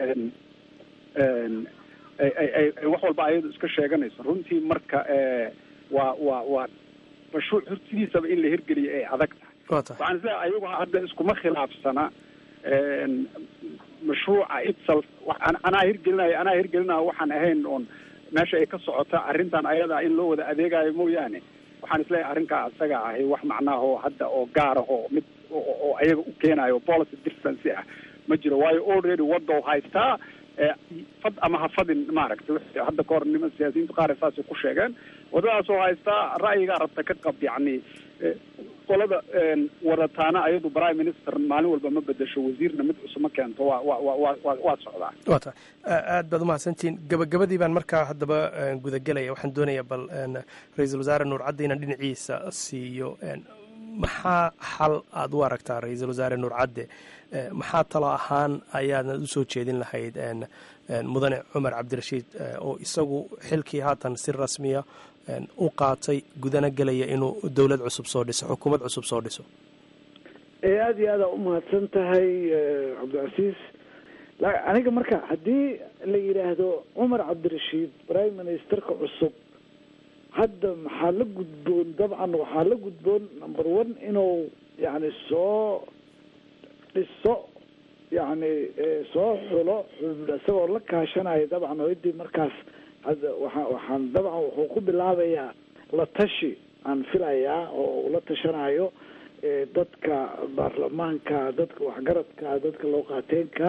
Speaker 8: ay wax walba ayadu iska sheeganayso runtii marka waa waa waa mashruuc hortidiisaba in la hirgeliyo ay adag tahay waxaan isleeyahay ayagu hadda iskuma khilaafsana mashruuca itself anaa hirgelinaya anaa hirgelinaya waxaan ahayn oon meesha ay ka socota arrintan ayadaa in loo wada adeegayo mooyaane waxaan isleeyahay arrinkaa isaga ahi wax macnaahoo hadda oo gaarahoo mid oo ayaga u keenayo policy difference ah ma jiro waayo already waddow haystaa fad ama ha fadin maaragtay hadda ka hor niman siyaasiyiintu qaar saasay ku sheegeen waddadaasoo haystaa ra'yigaa rabta ka qab yacni qolada wadataana ayadu prime minister maalin walba ma bedesho wasiirna mid cusub ma keento waa wa wa wa wa waa socdaa
Speaker 5: waa tahay aad baad umahadsantihiin gabagabadii baan markaa haddaba gudagelaya waxaan doonayaa bal ra-iisul wasaare nuur cadde inaan dhinaciisa siiyo maxaa xal aada u aragtaa ra-iisul wasaare nuur cadde maxaa talo ahaan ayaadnad usoo jeedin lahayd mudane cumar cabdirashiid oo isagu xilkii haatan si rasmiya u qaatay gudana gelaya inuu dowlad cusub soo dhiso xukuumad cusub soo dhiso
Speaker 3: aada iyo aada umahadsan tahay cabdicasiis aniga marka haddii la yidhaahdo cumar cabdirashiid prime ministerka cusub hadda maxaa la gudboon dabcan waxaa la gudboon number one inuu yani soo dhiso yani soo xulo isagoo la kaashanayo dabcan hoydii markaas hadda waa waxaan dabcan wuxuu ku bilaabayaa la tashi aan filayaa oo uu la tashanayo dadka baarlamaanka dadka waxgaradka dadka looqaateenka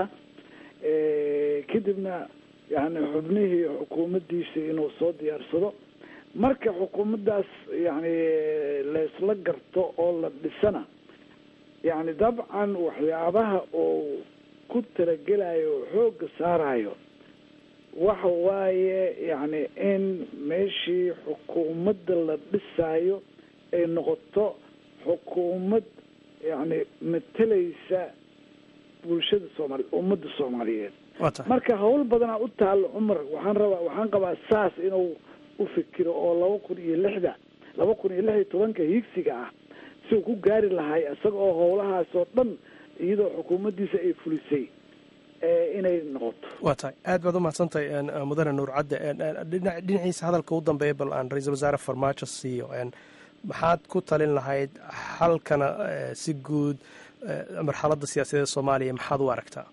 Speaker 3: kadibna yani xubnihii xukuumaddiisa inuu soo diyaarsado marka xukuumaddaas yani laysla garto oo la dhisana yani dabcan waxyaabaha uu ku talagelayo oo xoogga saarayo waxa waaye yani in meeshii xukuumadda la dhisaayo ay noqoto xukuumad yani matalaysa bulshada soomaali ummadda soomaaliyeed marka hawl badanaa u taalo cumar waxaan rabaa waxaan qabaa saas inuu ufikiro oo laba kun iyo lixda laba kun iyo lix iyo tobanka hiigsiga ah si uu ku gaari lahay isaga oo howlahaas oo dhan iyadoo xukuumaddiisa ay fulisay inay noqoto
Speaker 5: waa tahay aad baad umahadsantahay mudane nuur cadde dhinaciisa hadalka u dambeeya bal aan ra-iisul wasaare farmaajo siiyo maxaad ku talin lahayd xalkana si guud marxaladda siyaasadeed soomaaliya maxaad u aragtaa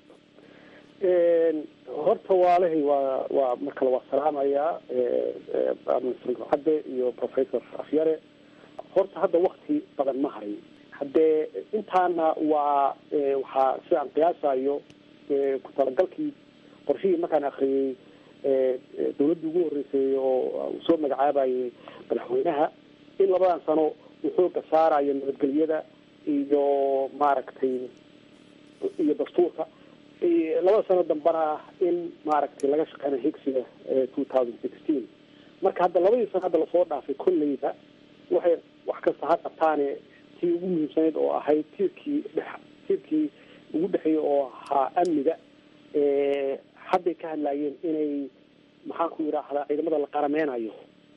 Speaker 4: horta waalahay waa waa markale waa salaamayaa minister nuur cadde iyo professor afyare horta hadda wakti badan ma harin haddee intaana waa waxaa sidaan qiyaasayo ku talagalkii qorshihii markaan akriyey dawladdii ugu horreysay oo uu soo magacaabayay madaxweynaha in labadan sano uu xooga saarayo nabadgelyada iyo maaragtay iyo dastuurka labada sano dambana in maaragtay laga shaqeynayo higsiga two thousand sixteen marka hadda labadii sano hadda lasoo dhaafay kolleyba waxay wax kasta ha qabtaane tii ugu muhiimsanayd oo ahayd tiirkii dhex tiirkii ugu dhexeeyay oo ahaa amniga hadday ka hadlaayeen inay maxaan ku yidhaahdaa ciidamada la qarameynayo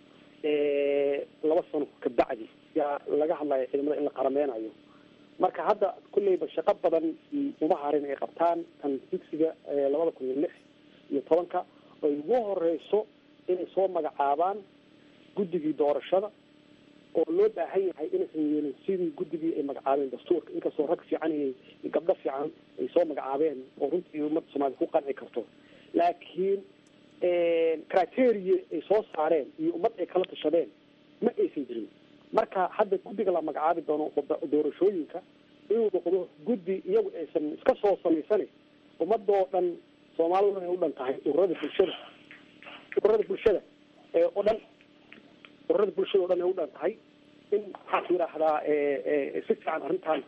Speaker 4: laba sano kabacdi yaa laga hadlaya ciidamada in la qarameynayo marka hadda kulleyba shaqo badan uma harin ay qabtaan tan digsiga labada kun iyo lix iyo tobanka ay ugu horeyso inay soo magacaabaan guddigii doorashada oo loo baahan yahay inaysan yeelin sidii guddigii ay magacaabeen dastuurka inkastoo rag fiican iyo gabdho fiican ay soo magacaabeen oo runtii ummadda soomaalida ku qanci karto laakiin criteria ay soo saareen iyo ummad ay kala tashadeen ma aysan jirin marka hadda guddiga la magacaabi doono doorashooyinka inuu noqdo guddi iyagu aysan iska soo samaysane ummadoo dhan soomaalida ay u dhan tahay ururada bulshada ururada bulshada oo dhan ururada bulshada o dhan ay u dhan tahay in maxaan ku yidhaahdaa si fiican arrintan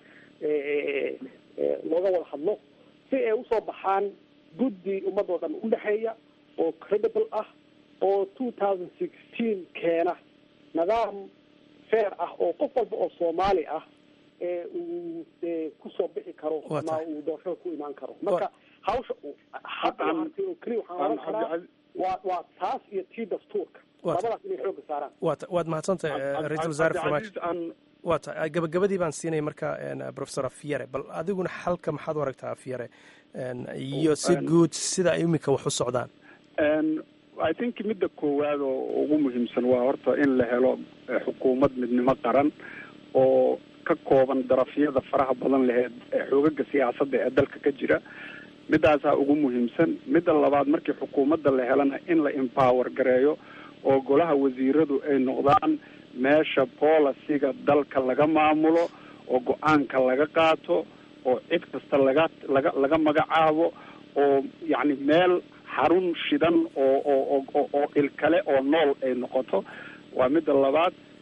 Speaker 4: looga wada hadlo si ay usoo baxaan guddi ummadoo dhan udhexeeya oo credible ah oo two thousand sixteen keena nidaam fair ah oo qof walba oo soomaali ah uu kusoo bixi karo ama uu doorashada ku imaan karo marka hawsha hadda hartay oo keliya waxaan oran karaa waa waa taas iyo tii dastuurka labadaas inay xooga saaraan
Speaker 5: wat waad mahadsantahay ra-iisul wasaare farmaajo waa ta gabagabadii baan siinaya marka professor afyare bal adiguna xalka maxaad u aragtaa afyare iyo si guud sida ay iminka wax u socdaan
Speaker 8: i think midda koowaad oo ugu muhiimsan waa horta in la helo xukuumad midnimo qaran oo ka kooban darafyada faraha badan laheed xoogaga siyaasadda ee dalka ka jira midaasaa ugu muhiimsan midda labaad markii xukuumadda la helana in la empower gareeyo oo golaha wasiiradu ay noqdaan meesha policyga dalka laga maamulo oo go-aanka laga qaato oo cid kasta laga laga laga magacaabo oo yacni meel xarun shidan oo oo oo oo ilkale oo nool ay noqoto waa midda labaad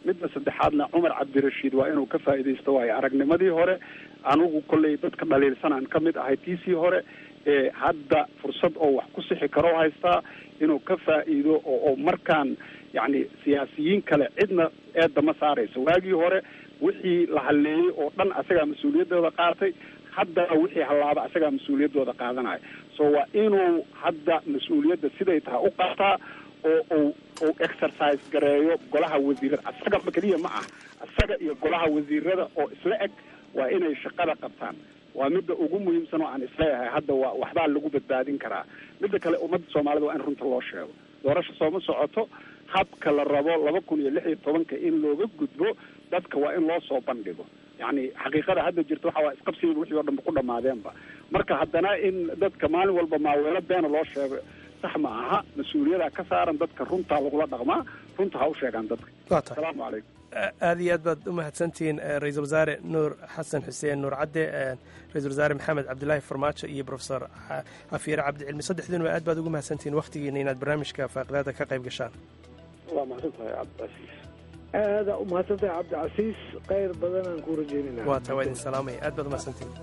Speaker 8: midda saddexaadna cumar cabdirashiid waa inuu ka faa'iidaysto waayo aragnimadii hore anigu kolley dadka dhaliilsanaan ka mid ahay tiisii hore ee hadda fursad oo wax ku sixi karo haystaa inuu ka faa'iido oo oo markaan yacni siyaasiyiin kale cidna eedda ma saarayso waagii hore wixii la halleeyey oo dhan asagaa mas-uuliyaddooda qaatay haddana wixii hallaaba asagaa mas-uuliyaddooda qaadanaya so waa inuu hadda mas-uuliyadda siday tahay u qaataa oo uu uu exercise gareeyo golaha wasiirada asagaba keliya ma ah asaga iyo golaha wasiirada oo isla eg waa inay shaqada qabtaan waa midda ugu muhiimsan oo aan isleeyahay hadda waa waxbaa lagu badbaadin karaa midda kale ummadda soomaalida waa in runta loo sheego doorasho sooma socoto habka la rabo laba kun iyo lix iyo tobanka in looga gudbo dadka waa in loo soo bandhigo yacni xaqiiqada hadda jirta waxa waa isqabsiga wixii oo dhanba ku dhammaadeenba marka haddana in dadka maalin walba maaweelo beena loo sheego sax ma aha mas-uuliyada ka saaran dadka runtaa lagula dhaqmaa runta ha u sheegaan dadka
Speaker 5: waa tahay
Speaker 8: asalaamu calaykum
Speaker 5: aad iyo aad baad u mahadsantihiin ra-iisul wasaare nuur xasan xuseen nuur cadde ra-isul wasaare maxamed cabdilaahi farmaajo iyo profesor xafiire cabdicilmi saddexdiinuba aad baad ugu mahadsantihiin wakhtigiina inaad barnaamijka faaqidaada ka qayb gashaan
Speaker 4: waa mahadsan tahay cabdicasiis
Speaker 3: aada u mahadsantahay cabdicasiis khayr badanaan ku rajeynayna
Speaker 5: waa taa waa idin salaamaya aad baad u mahadsantihiin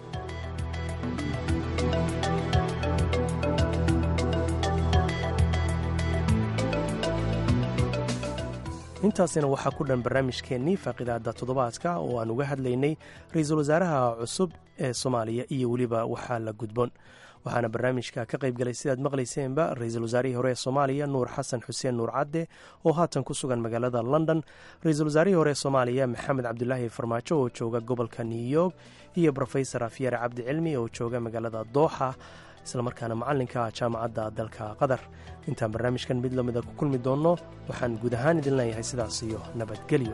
Speaker 5: intaasina waxaa ku dhan barnaamijkeennii faaqidaada toddobaadka oo aan uga hadlaynay ra-iisul wasaaraha cusub ee soomaaliya iyo weliba waxaa la gudboon waxaana barnaamijka ka qayb galay sidaad maqlayseenba ra-iisul wasaarihii hore ee soomaaliya nuur xasan xuseen nuur cadde oo haatan ku sugan magaalada london ra-iisul wasaarihii hore ee soomaaliya maxamed cabdulaahi farmaajo oo jooga gobolka new york iyo rofesor afyare cabdi cilmi oo jooga magaalada dooxa islamarkaana macallinka jaamacadda dalka qatar intaan barnaamijkan mid lamida ku kulmi doonno waxaan guud ahaan idin leeyahay sidaas iyo nabadgelyo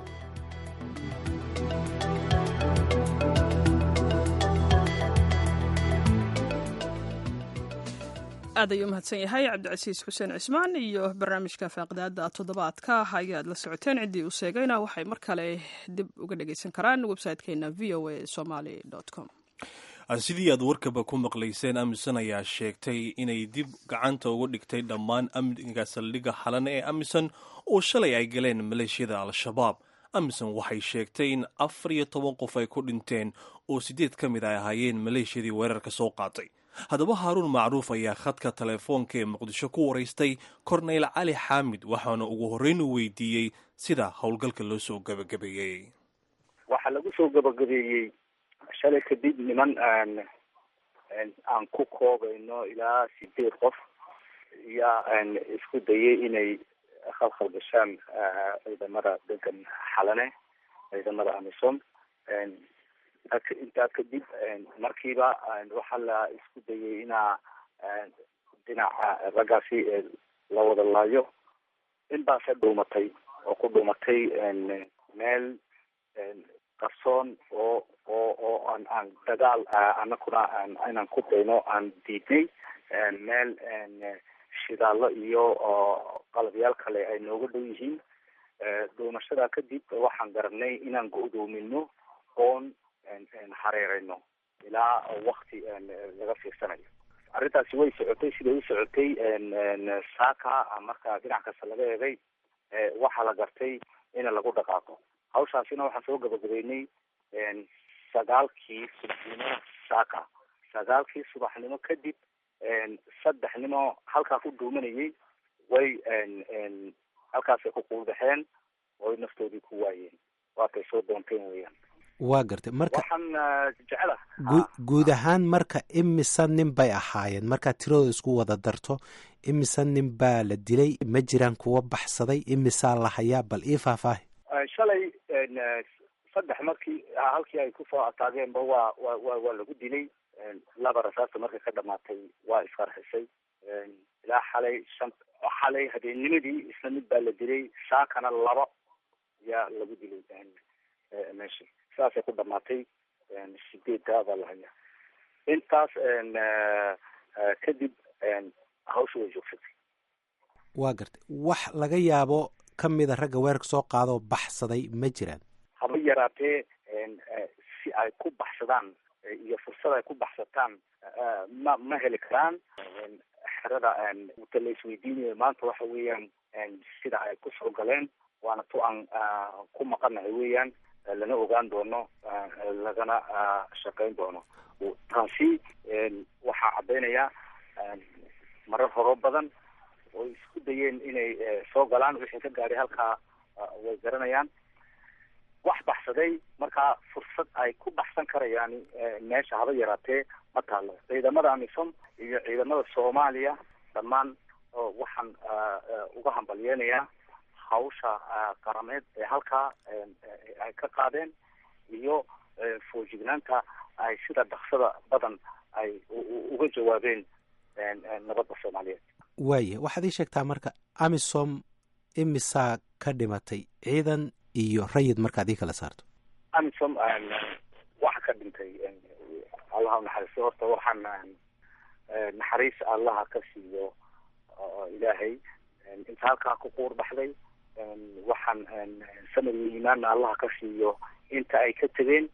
Speaker 2: aad ayuu umahadsan yahay cabdicasiis xuseen cismaan iyo barnaamijka faaqidaada toddobaadka ayaad la socoteen ciddii uu sheegayna waxay mar kale dib uga dhegaysan karaan website-keena v o a somaly com
Speaker 1: sidii aad warkaba ku maqlayseen amisom ayaa sheegtay inay dib gacanta uga dhigtay dhammaan amniga saldhigga xalan ee amisom oo shalay ay galeen maleeshiyada al-shabaab amisom waxay sheegtay in afar iyo toban qof ay ku dhinteen oo siddeed ka mid ay ahaayeen maleeshiyadii weerarka soo qaatay haddaba haaruun macruuf ayaa khadka telefoonka ee muqdisho ku waraystay korneyl cali xaamid waxaana ugu horreyn u weydiiyey sida howlgalka loo soo gabagabeeyey
Speaker 9: waxaa lagu soo gabagabeeyey shalay kadib niman aan aan ku koobayno ilaa sideed qof yaa isku dayay inay khalkhal gashaan ciidamada degan xalane ciidamada amisom intaa kadib markiiba waxaa la isku dayay inaa dhinaca raggaasi la wada laayo in baase dhuumatay oo ku dhuumatay meel qarsoon oo oo oo aan aan dagaal anakuna inaan ku dayno aan diidnay meel shidaallo iyo qalabyaal kale ay nooga dhow yihiin dhuumashada kadib waxaan garanay inaan go-doomino oon hareerayno ilaa wakti laga fiirsanayo arrintaasi way socotay siday u socotay saaka marka dhinac kasta laga eegay waxaa la gartay in lagu dhaqaaqo hawshaasina waxaan soo gabagabeynay sagaalkii subaxnimo saaka sagaalkii subaxnimo kadib saddexnimo halkaa ku dhuumanayay way halkaasay ku quulbaxeen oy naftoodii ku waayeen waatay soo doonteen weyaan
Speaker 10: waa gartay marka
Speaker 9: waxaan jecela
Speaker 10: guud ahaan marka imisa nin bay ahaayeen markaad tiradooda isku wada darto imisa nin baa la dilay ma jiraan kuwa baxsaday imisaa la hayaa bal ii faahfaahi
Speaker 9: shalay saddex markii halkii ay kusoo ataageenba waa wa wa waa lagu dilay laba rasaasta markay ka dhamaatay waa isqarxisay ilaa xalay shan xalay habeennimadii isla mid baa la dilay saakana laba yaa lagu dilay meeshii saasay ku dhamaatay sideedda baa la hayaa intaas kadib hawsha way joogsatay
Speaker 10: waa gartay wax laga yaabo ka mida ragga weerarka soo qaadoo baxsaday ma jiraan
Speaker 9: haba yaraatee si ay ku baxsadaan iyo fursad ay ku baxsataan ma ma heli karaan xerada ta la isweydiinayo maanta waxa weeyaan sida ay kusoo galeen waana tu aan ku maqanahay weeyaan lana ogaan doono lagana shaqayn doono taasi waxaa caddaynaya marar horo badan oo isku dayeen inay soo galaan wixii ka gaadhay halkaa way garanayaan wax baxsaday markaa fursad ay ku baxsan karayaan meesha haba yaraatee ma taalo ciidamada amisom iyo ciidamada soomaaliya dhammaan waxaan uga hambalyeenayaa hawsha qarameed ee halkaa ay ka qaadeen iyo foojignaanta ay sida dhaksada badan ay uga jawaabeen nabadda soomaaliyeed
Speaker 10: waaya waxaad ii sheegtaa marka amisom imisaa ka dhimatay ciidan iyo rayid markaad ii kala saarto
Speaker 9: amisom waxa ka dhintay allaha naxariisto horta waxaan naxariis allaha ka siiyo ilaahay inta halkaa ku quur baxday waxaan samir iyo iimaanna allaha ka siiyo inta ay ka tegeen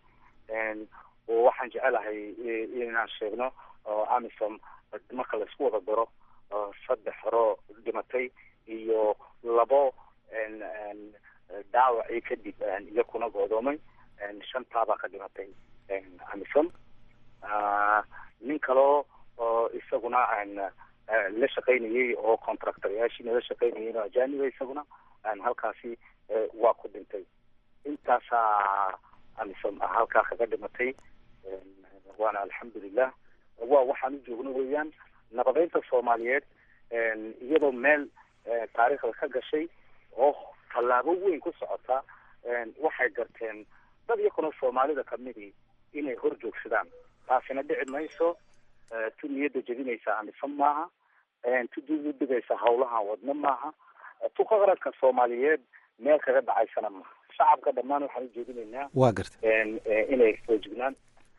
Speaker 9: oo waxaan jecelahay inaan sheegno amisom marka laisku wada daro saddex horo dhimatay iyo labo dhaawacii kadib iyakuna goodoomay shantaabaa ka dhimatay amisom nin kaloo isaguna la shaqaynayay oo contractoryaashiina la shaqaynayay oo ajaniba isaguna halkaasi waa ku dhintay intaasaa amisom halkaa kaga dhimatay waana alxamdulilah waa waxaan u joogno weeyaan nabadeynta soomaaliyeed iyadoo meel taariikhda ka gashay oo tallaabo weyn ku socota waxay garteen dad iyakuna soomaalida kamidii inay hor joogsadaan taasina dhici mayso tu niyadda jebinaysa amisom maaha tu dudhigaysa hawlahan wadno maaha tu qaranka soomaaliyeed meel kaga dhacaysana maaha shacabka dhammaan waxaan u jeedinaynaa
Speaker 10: waa garta
Speaker 9: inay foojignaan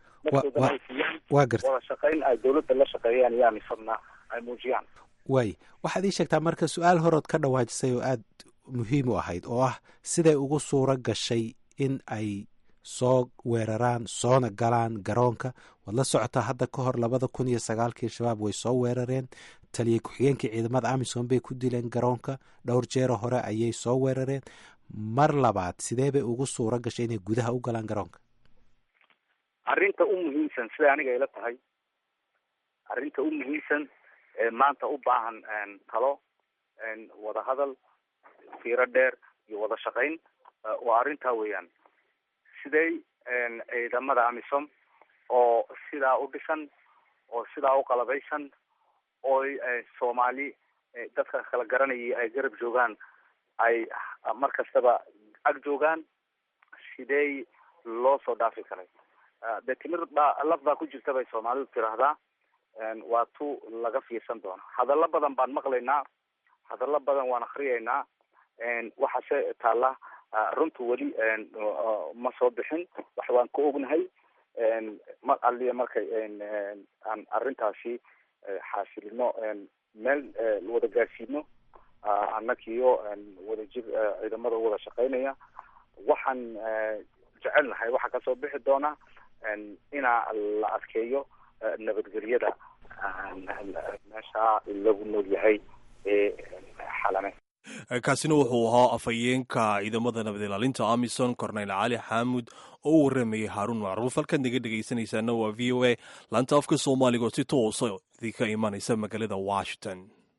Speaker 10: waa garta
Speaker 9: wada shaqayn ay dawladda la shaqeeyaan iyo amisomna ay muujiyaan
Speaker 10: waay waxaad ii sheegtaa marka su-aal horood ka dhawaajisay oo aada muhiim u ahayd oo ah siday ugu suuro gashay in ay soo weeraraan soona galaan garoonka waad la socotaa hadda ka hor labada kun iyo sagaalkii shabaab way soo weerareen taliya ku-xigeenkii ciidamada amisom bay ku dileen garoonka dhowr jeero hore ayay soo weerareen mar labaad sidee bay ugu suuro gashay inay gudaha u galaan garoonka
Speaker 9: arrinta u muhiimsan siday aniga ila tahay arrinta u muhiimsan ee maanta u baahan talo wada hadal fiiro dheer iyo wada shaqayn waa arrintaa weeyaan siday ciidamada amisom oo sidaa u dhisan oo sidaa u qalabaysan oo soomaali dadka kala garanayay ay garab joogaan ay mar kastaba ag joogaan sidee loo soo dhaafi karay de timir baa laf baa ku jirta bay soomaalidu tiraahdaa waa tu laga fiirsan doono hadallo badan baan maqlaynaa hadallo badan waan akriyaynaa waxaase taalla runtu weli ma soo bixin wax waan ka ognahay mar aliya markay aan arrintaasi xaasilino meel wada gaarsiino annagiyo wada jir ciidamada wada shaqaynaya waxaan jecelnahay waxaa kasoo bixi doona inaa la adkeeyo nabadgelyada meesha lagu nool yahay ee xalame
Speaker 1: kaasina wuxuu ahaa afhayeenka ciidamada nabad ilaalinta amison corneyl cali xaamud oo u waramayay haaruun macruuf halkaad naga dhegaysanaysaana waa v o a laanta afka soomaaliga oo si toosa idinka imanaysa magaalada washington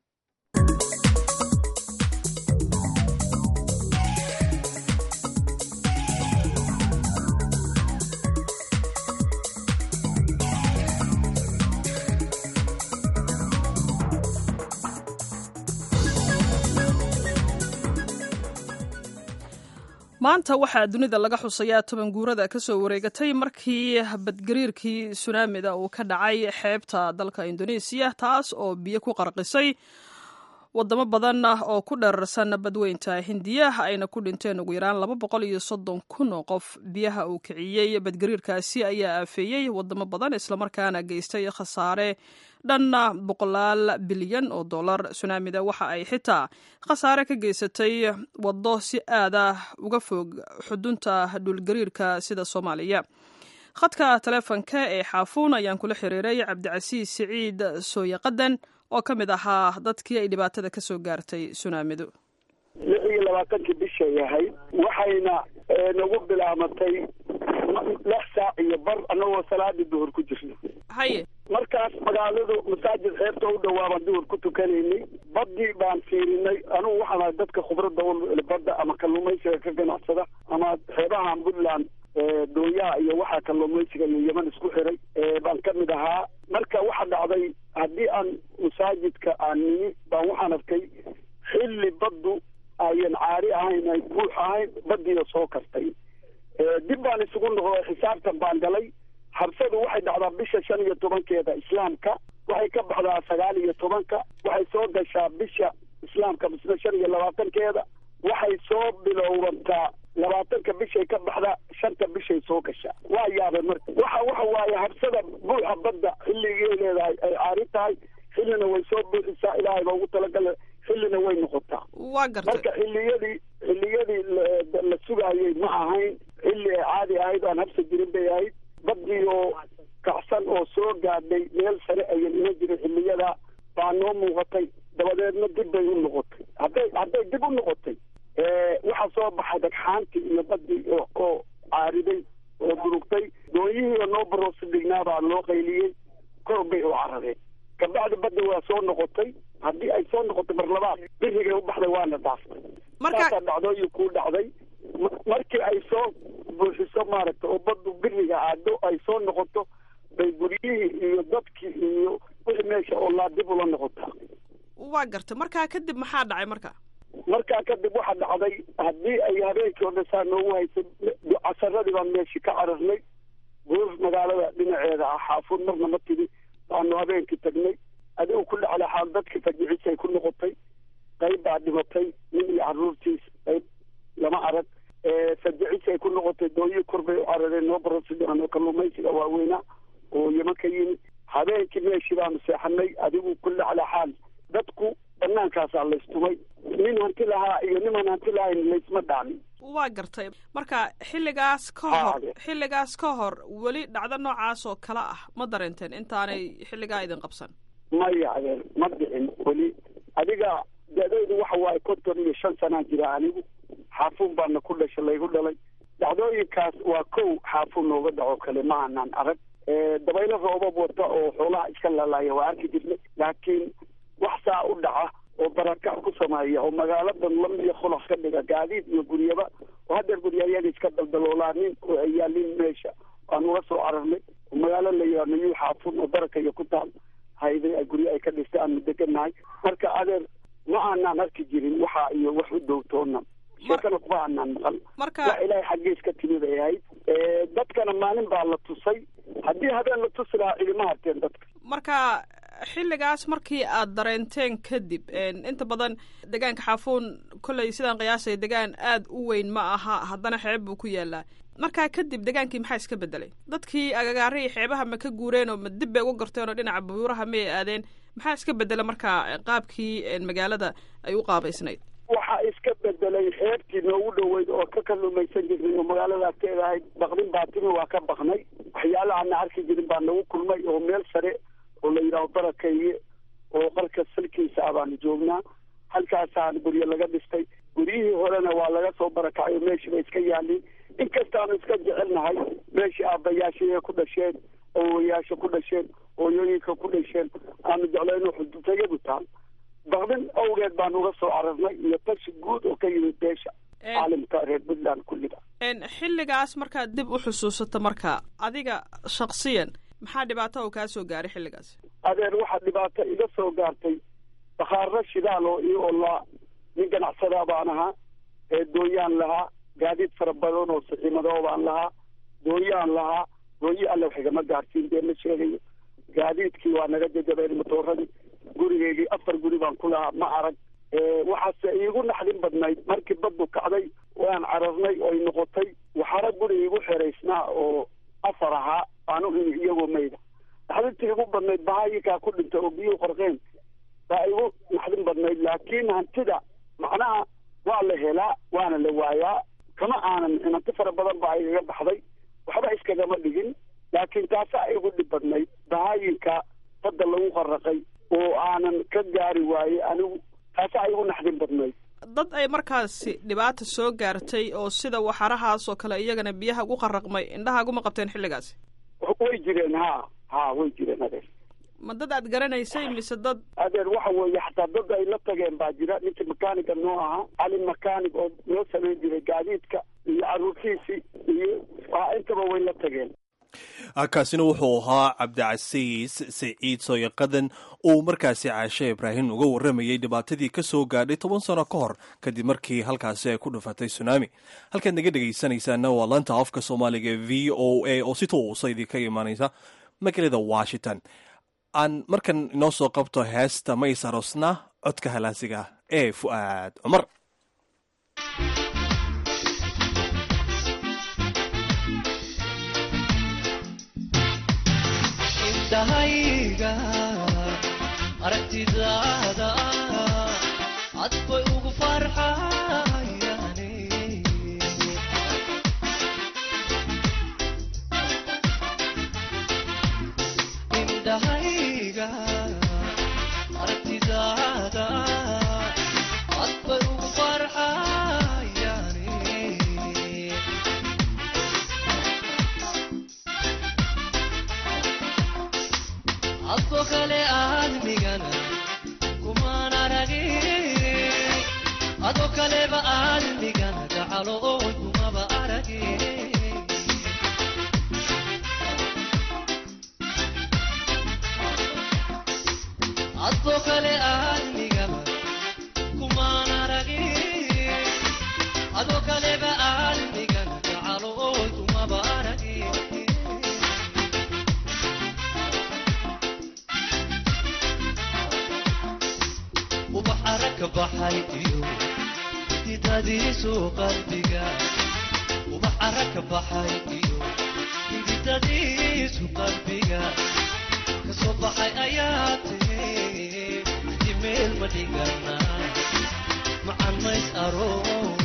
Speaker 2: maanta waxaa dunida laga xusayaa toban guurada kasoo wareegatay markii badgariirkii sunaamida uu ka dhacay xeebta dalka indoneesiya taas oo biyo ku qarqisay wadamo badan oo ku dherarsan badweynta hindiya ayna ku dhinteen ugu yaraan laba boqol iyo soddon kun oo qof biyaha uu kiciyey badgariirkaasi ayaa aafeeyey wadamo badan islamarkaana geystay khasaare dhan boqolaal bilyan oo dollar sunaamida waxa ay xitaa khasaare ka geysatay waddo si aada uga fog xudunta dhulgariirka sida soomaaliya khadka taleefonka ee xaafuun ayaan kula xiriiray cabdicasiis siciid sooyaqadan oo ka mid ahaa dadkii ay dhibaatada ka soo gaartay sunaamidu
Speaker 3: lix
Speaker 7: iyo labaatankii bishay ahayd waxayna nagu bilaamatay lix saac iyo bar annagoo salaadii duhur ku jirna
Speaker 2: haye
Speaker 7: markaas magaaladu masaajid xeebta u dhawaabaan duhur ku tukanaynay baddii baan fiirinay anugu waxaan ahay dadka khubradda u badda ama kalluumaysiga ka ganacsada ama xeebahan puntland dooyaha iyo waxaa kalluumaysiga iyo yeman isku xiray baan ka mid ahaa marka waxa dhacday haddii aan masaajidka aan nimi baan waxaan arkay xilli baddu ayan caari ahayn ay buux ahayn baddiina soo kartay dib baan isugu noqday xisaabtan baan galay habsadu waxay dhacdaa bisha shan iyo tobankeeda islaamka waxay ka baxdaa sagaal iyo tobanka waxay soo gashaa bisha islaamka misna shan iyo labaatankeeda waxay soo bilowbantaa labaatanka bishay ka baxda shanta bishay soo gashaa waa yaabay marka waxa waxa waaye habsada buuxa badda xilligay leedahay ay caari tahay xillina way soo buuxisaa ilaahay baa ugu talagala xillina way noqotaa
Speaker 2: waa gartay
Speaker 7: marka xilliyadii xilliyadii la sugaayay ma ahayn xilli ay caadi ahayd aan habsa jirin bay ahayd baddii oo kacsan oo soo gaadhay meel sare ayan iman jirin xilliyada baa noo muuqatay dabadeedna dib bay u noqotay hadday hadday dib u noqotay waxaa soo baxay dhagxaantii iyo baddii oo caariday oo durugtay doonyihii oo noo baroosi dhignaa baa loo qayliyey kor bay u carareen kabacdi badda waa soo noqotay haddii ay soo noqotay mar labaad birigay u baxday waana dhaaftay markaasaa dhacdooyin kuu dhacday markii ay soo buuxiso maaragta oo baddu biriga aado ay soo noqoto bay guryihii iyo dadkii iyo wixii meesha oo laa dib ula noqotaa
Speaker 2: waa gartay markaa kadib maxaa dhacay marka
Speaker 7: markaa kadib waxaa dhacday haddii ay habeenkii oo dhan saa noogu haysay casaradii baan meeshii ka cararnay buur magaalada dhinaceeda ah xaafuud marna ma tidi baanu habeenkii tagnay adigu ku dhacda xaal dadkii fajicisay ku noqotay qayb baa dhimatay nin iyo caruurtiis qayb lama arag fajicisay ku noqotay dooyi kor bay u carareen noo barosidan oo kalluumaysiga waaweynaa oo yeman ka yimid habeenkii meeshii baanu seexanay adigu ku dhacda xaal dadku bannaankaasaa laystumay nin hanti lahaa iyo niman hanti lahayn laysma dhaamin
Speaker 2: waa gartay marka xilligaas ka hor xilligaas ka hor weli dhacdo noocaas oo kale ah ma dareenteen intaanay xilligaa idin qabsan
Speaker 7: maya adeer ma dhicin weli adiga da-daydu waxa waaye konton iyo shan sanaa jira anigu xaafuun baana ku dhasha laygu dhalay dhacdooyinkaas waa kow xaafuun nooga dhaco kale ma aanaan arag dabaylo roobab wata oo xoolaha iska lalaaya waa arki jirnay laakiin wax saa u dhaca oo barakac ku sameeya oo magaaladan lam iyo khulax ka dhiga gaadiid iyo guryaba oo haddeer guryayaga iska daldaloolaanin oo ay yaalin meesha waan uga soo cararnay oo magaalo la yidhaha nayuu xaafun oo baraka iyo ku taal hayday ay guryo ay ka dhistay aanu degannahay marka adeer ma aanaan arki jirin waxa iyo wax u dowtoona sheekana kuma aanaan maqal
Speaker 2: marka
Speaker 7: wax ilaahay xaggiis ka timid ay ahayd dadkana maalin baa la tusay haddii habeen la tusi lahaa cilima harteen dadka
Speaker 2: marka xilligaas markii aad dareenteen kadib inta badan degaanka xaafuun kolley sidaan qiyaasay degaan aad u weyn ma aha haddana xeeb buu ku yaalaa markaa kadib degaankii maxaa iska bedelay dadkii agagaarihii xeebaha ma ka guureen oo ma dib bay uga garteen oo dhinaca buuraha may aadeen maxaa iska bedela markaa qaabkii magaalada ay u qaabaysnayd
Speaker 7: waxaa iska bedelay xeebtii noogu dhoweyd oo ka kalluumaysan jirnay oo magaaladaas ka ahayd baqdin baa timi waa ka baqnay waxyaala aana arki jirin baa nagu kulmay oo meel sare oo la yidhaaho barakeeye oo qarka salkiisa ah baanu joognaa halkaasaan guryo laga dhistay guryihii horena waa laga soo barakacay oo meeshii bay iska yaalin inkastaanu iska jecelnahay meeshii aabbayaashii ku dhasheen owayaasha ku dhasheen hooyooyinka ku dhasheen aanu jeclayno xudutayadu taal baqdin awgeed baan uga soo cararnay iyo tashi guud oo ka yimid beesha caalimka reer puntland kulliga
Speaker 2: xilligaas markaad dib u xusuusato marka adiga shaksiyan maxaa dhibaato oo kaa soo gaaray xilligaas
Speaker 7: adeer waxaa dhibaato iga soo gaartay bakhaaro shidaal oo io olaa nin ganacsadaa baan ahaa ee dooyaan lahaa gaadiid fara badan oo saxiimadoo baan lahaa dooyaan lahaa dooyi alle wax igama gaarsiin dee ma sheegayo gaadiidkii waa naga jajabeen matooradii gurigeygii afar guri baan ku lahaa ma arag waxaase iigu naxdin badnayd markii baddu kacday waan cararnay oy noqotay waxaana guri iigu xeraysnaa oo afar ahaa aanu imi iyagoo mayda naxdintii igu badnayd bahaayikaa ku dhintay oo biyuhu qorqeen baa igu naxdin badnayd laakiin hantida macnaha waa la helaa waana la waayaa kama aanan hanti fara badan baa igaga baxday waxba iskagama dhigin laakiin taasaa igu dhib badnayd bahaayinka badda lagu qaraqay oo aanan ka gaari waayey anigu taasaa igu naxdin badnayd
Speaker 2: dad ay markaasi dhibaata soo gaartay oo sida waxarahaas oo kale iyagana biyaha ugu qaraqmay indhahaaguma qabteen xilligaasi
Speaker 11: way jireen ha ha way jireen adeer
Speaker 2: ma dad aad garanaysay mise dad
Speaker 11: adeer waxa weeye xataa dad ay la tageen baa jira ninka makaaniga noo ahaa cali makaanig oo noo samayn jiray gaadiidka iyo caruurtiisii iyo intaba way la tageen
Speaker 1: kaasina wuxuu ahaa cabdicasiis siciid sooyaqadan uu markaasi caashe ibraahim uga warramayey dhibaatadii ka soo gaadhay toban sano ka hor kadib markii halkaasi ay ku dhufatay sunaami halkaad naga dhegaysanaysaana waa lanta afka soomaaliga e v o a oo si toosa idinka imaanaysa magaalada washington aan markan inoo soo qabto heesta mays arosna codka halaasiga ee fu'aad cumar
Speaker 12: dahayga aragtidaada cad bay ugu farxayane indhahayga aragtidaada cad bay ugu farxayane adko kale aadmigana kumaan aragin ado kaleba aadmigana gacalo oy kumaba aragin adko kale aadmigaba kumaan aragin ado kaleba aadmigana gacalo oy kumaba aragin ubax aragka baxay iyo hididadiisu qalbiga ubax aragka baxay iyo hididadiisu qalbiga kasoo baxay ayaa tiri jimeel ma dhigana macan mays aroos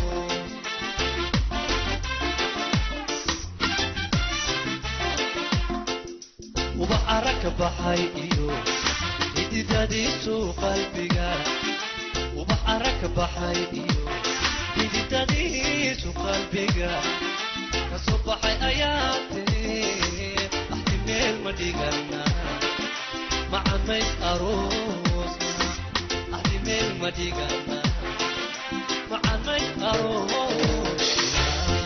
Speaker 12: ubax aragka baxay iyo hididadiisu qalbiga ubax aragka baxay iyo hididadiisu qalbiga kasoo baxay ayaa tiri axti meel ma dhigana macamays aroosna axti meel ma dhigana macamays aroosna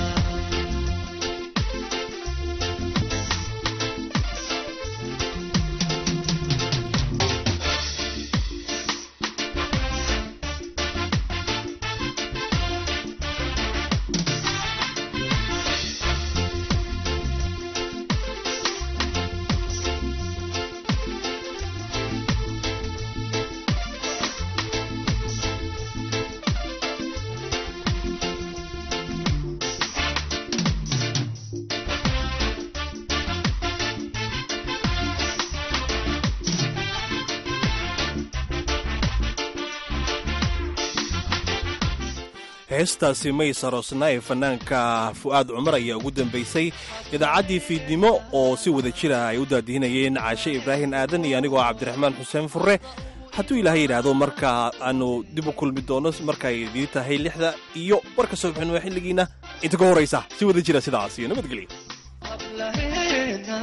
Speaker 1: heestaasi maysarosna ee fanaanka fu'aad cumar ayaa ugu dambaysay idaacaddii fiidnimo oo si wada jira ay u daadihinayeen caashe ibraahim aadan iyo anigoo cabdiraxmaan xuseen furre hadduu ilaahay yidhaahdo marka aanu dib u kulmi doono markaay idii tahay lixda iyo warka soo bixin waa xilligiinna inta ka horraysa si wada jira sidaas iyo nabadgelya
Speaker 12: hablaheena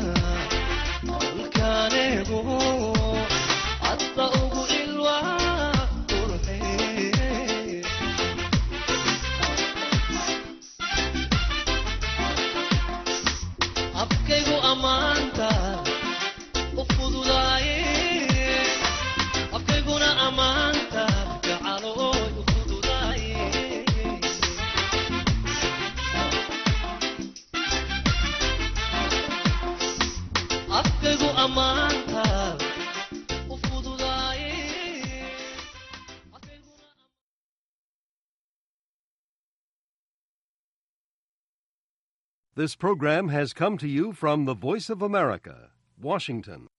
Speaker 12: dhulkaanigu hadda ugu ilwaa qurxee abkaygu ammaanta u fududaaye abkayguna ammaanta gacalooy u fududaaye afkaygu ammaanta u fududaaye
Speaker 13: This program has come to you from the Voice of America, Washington.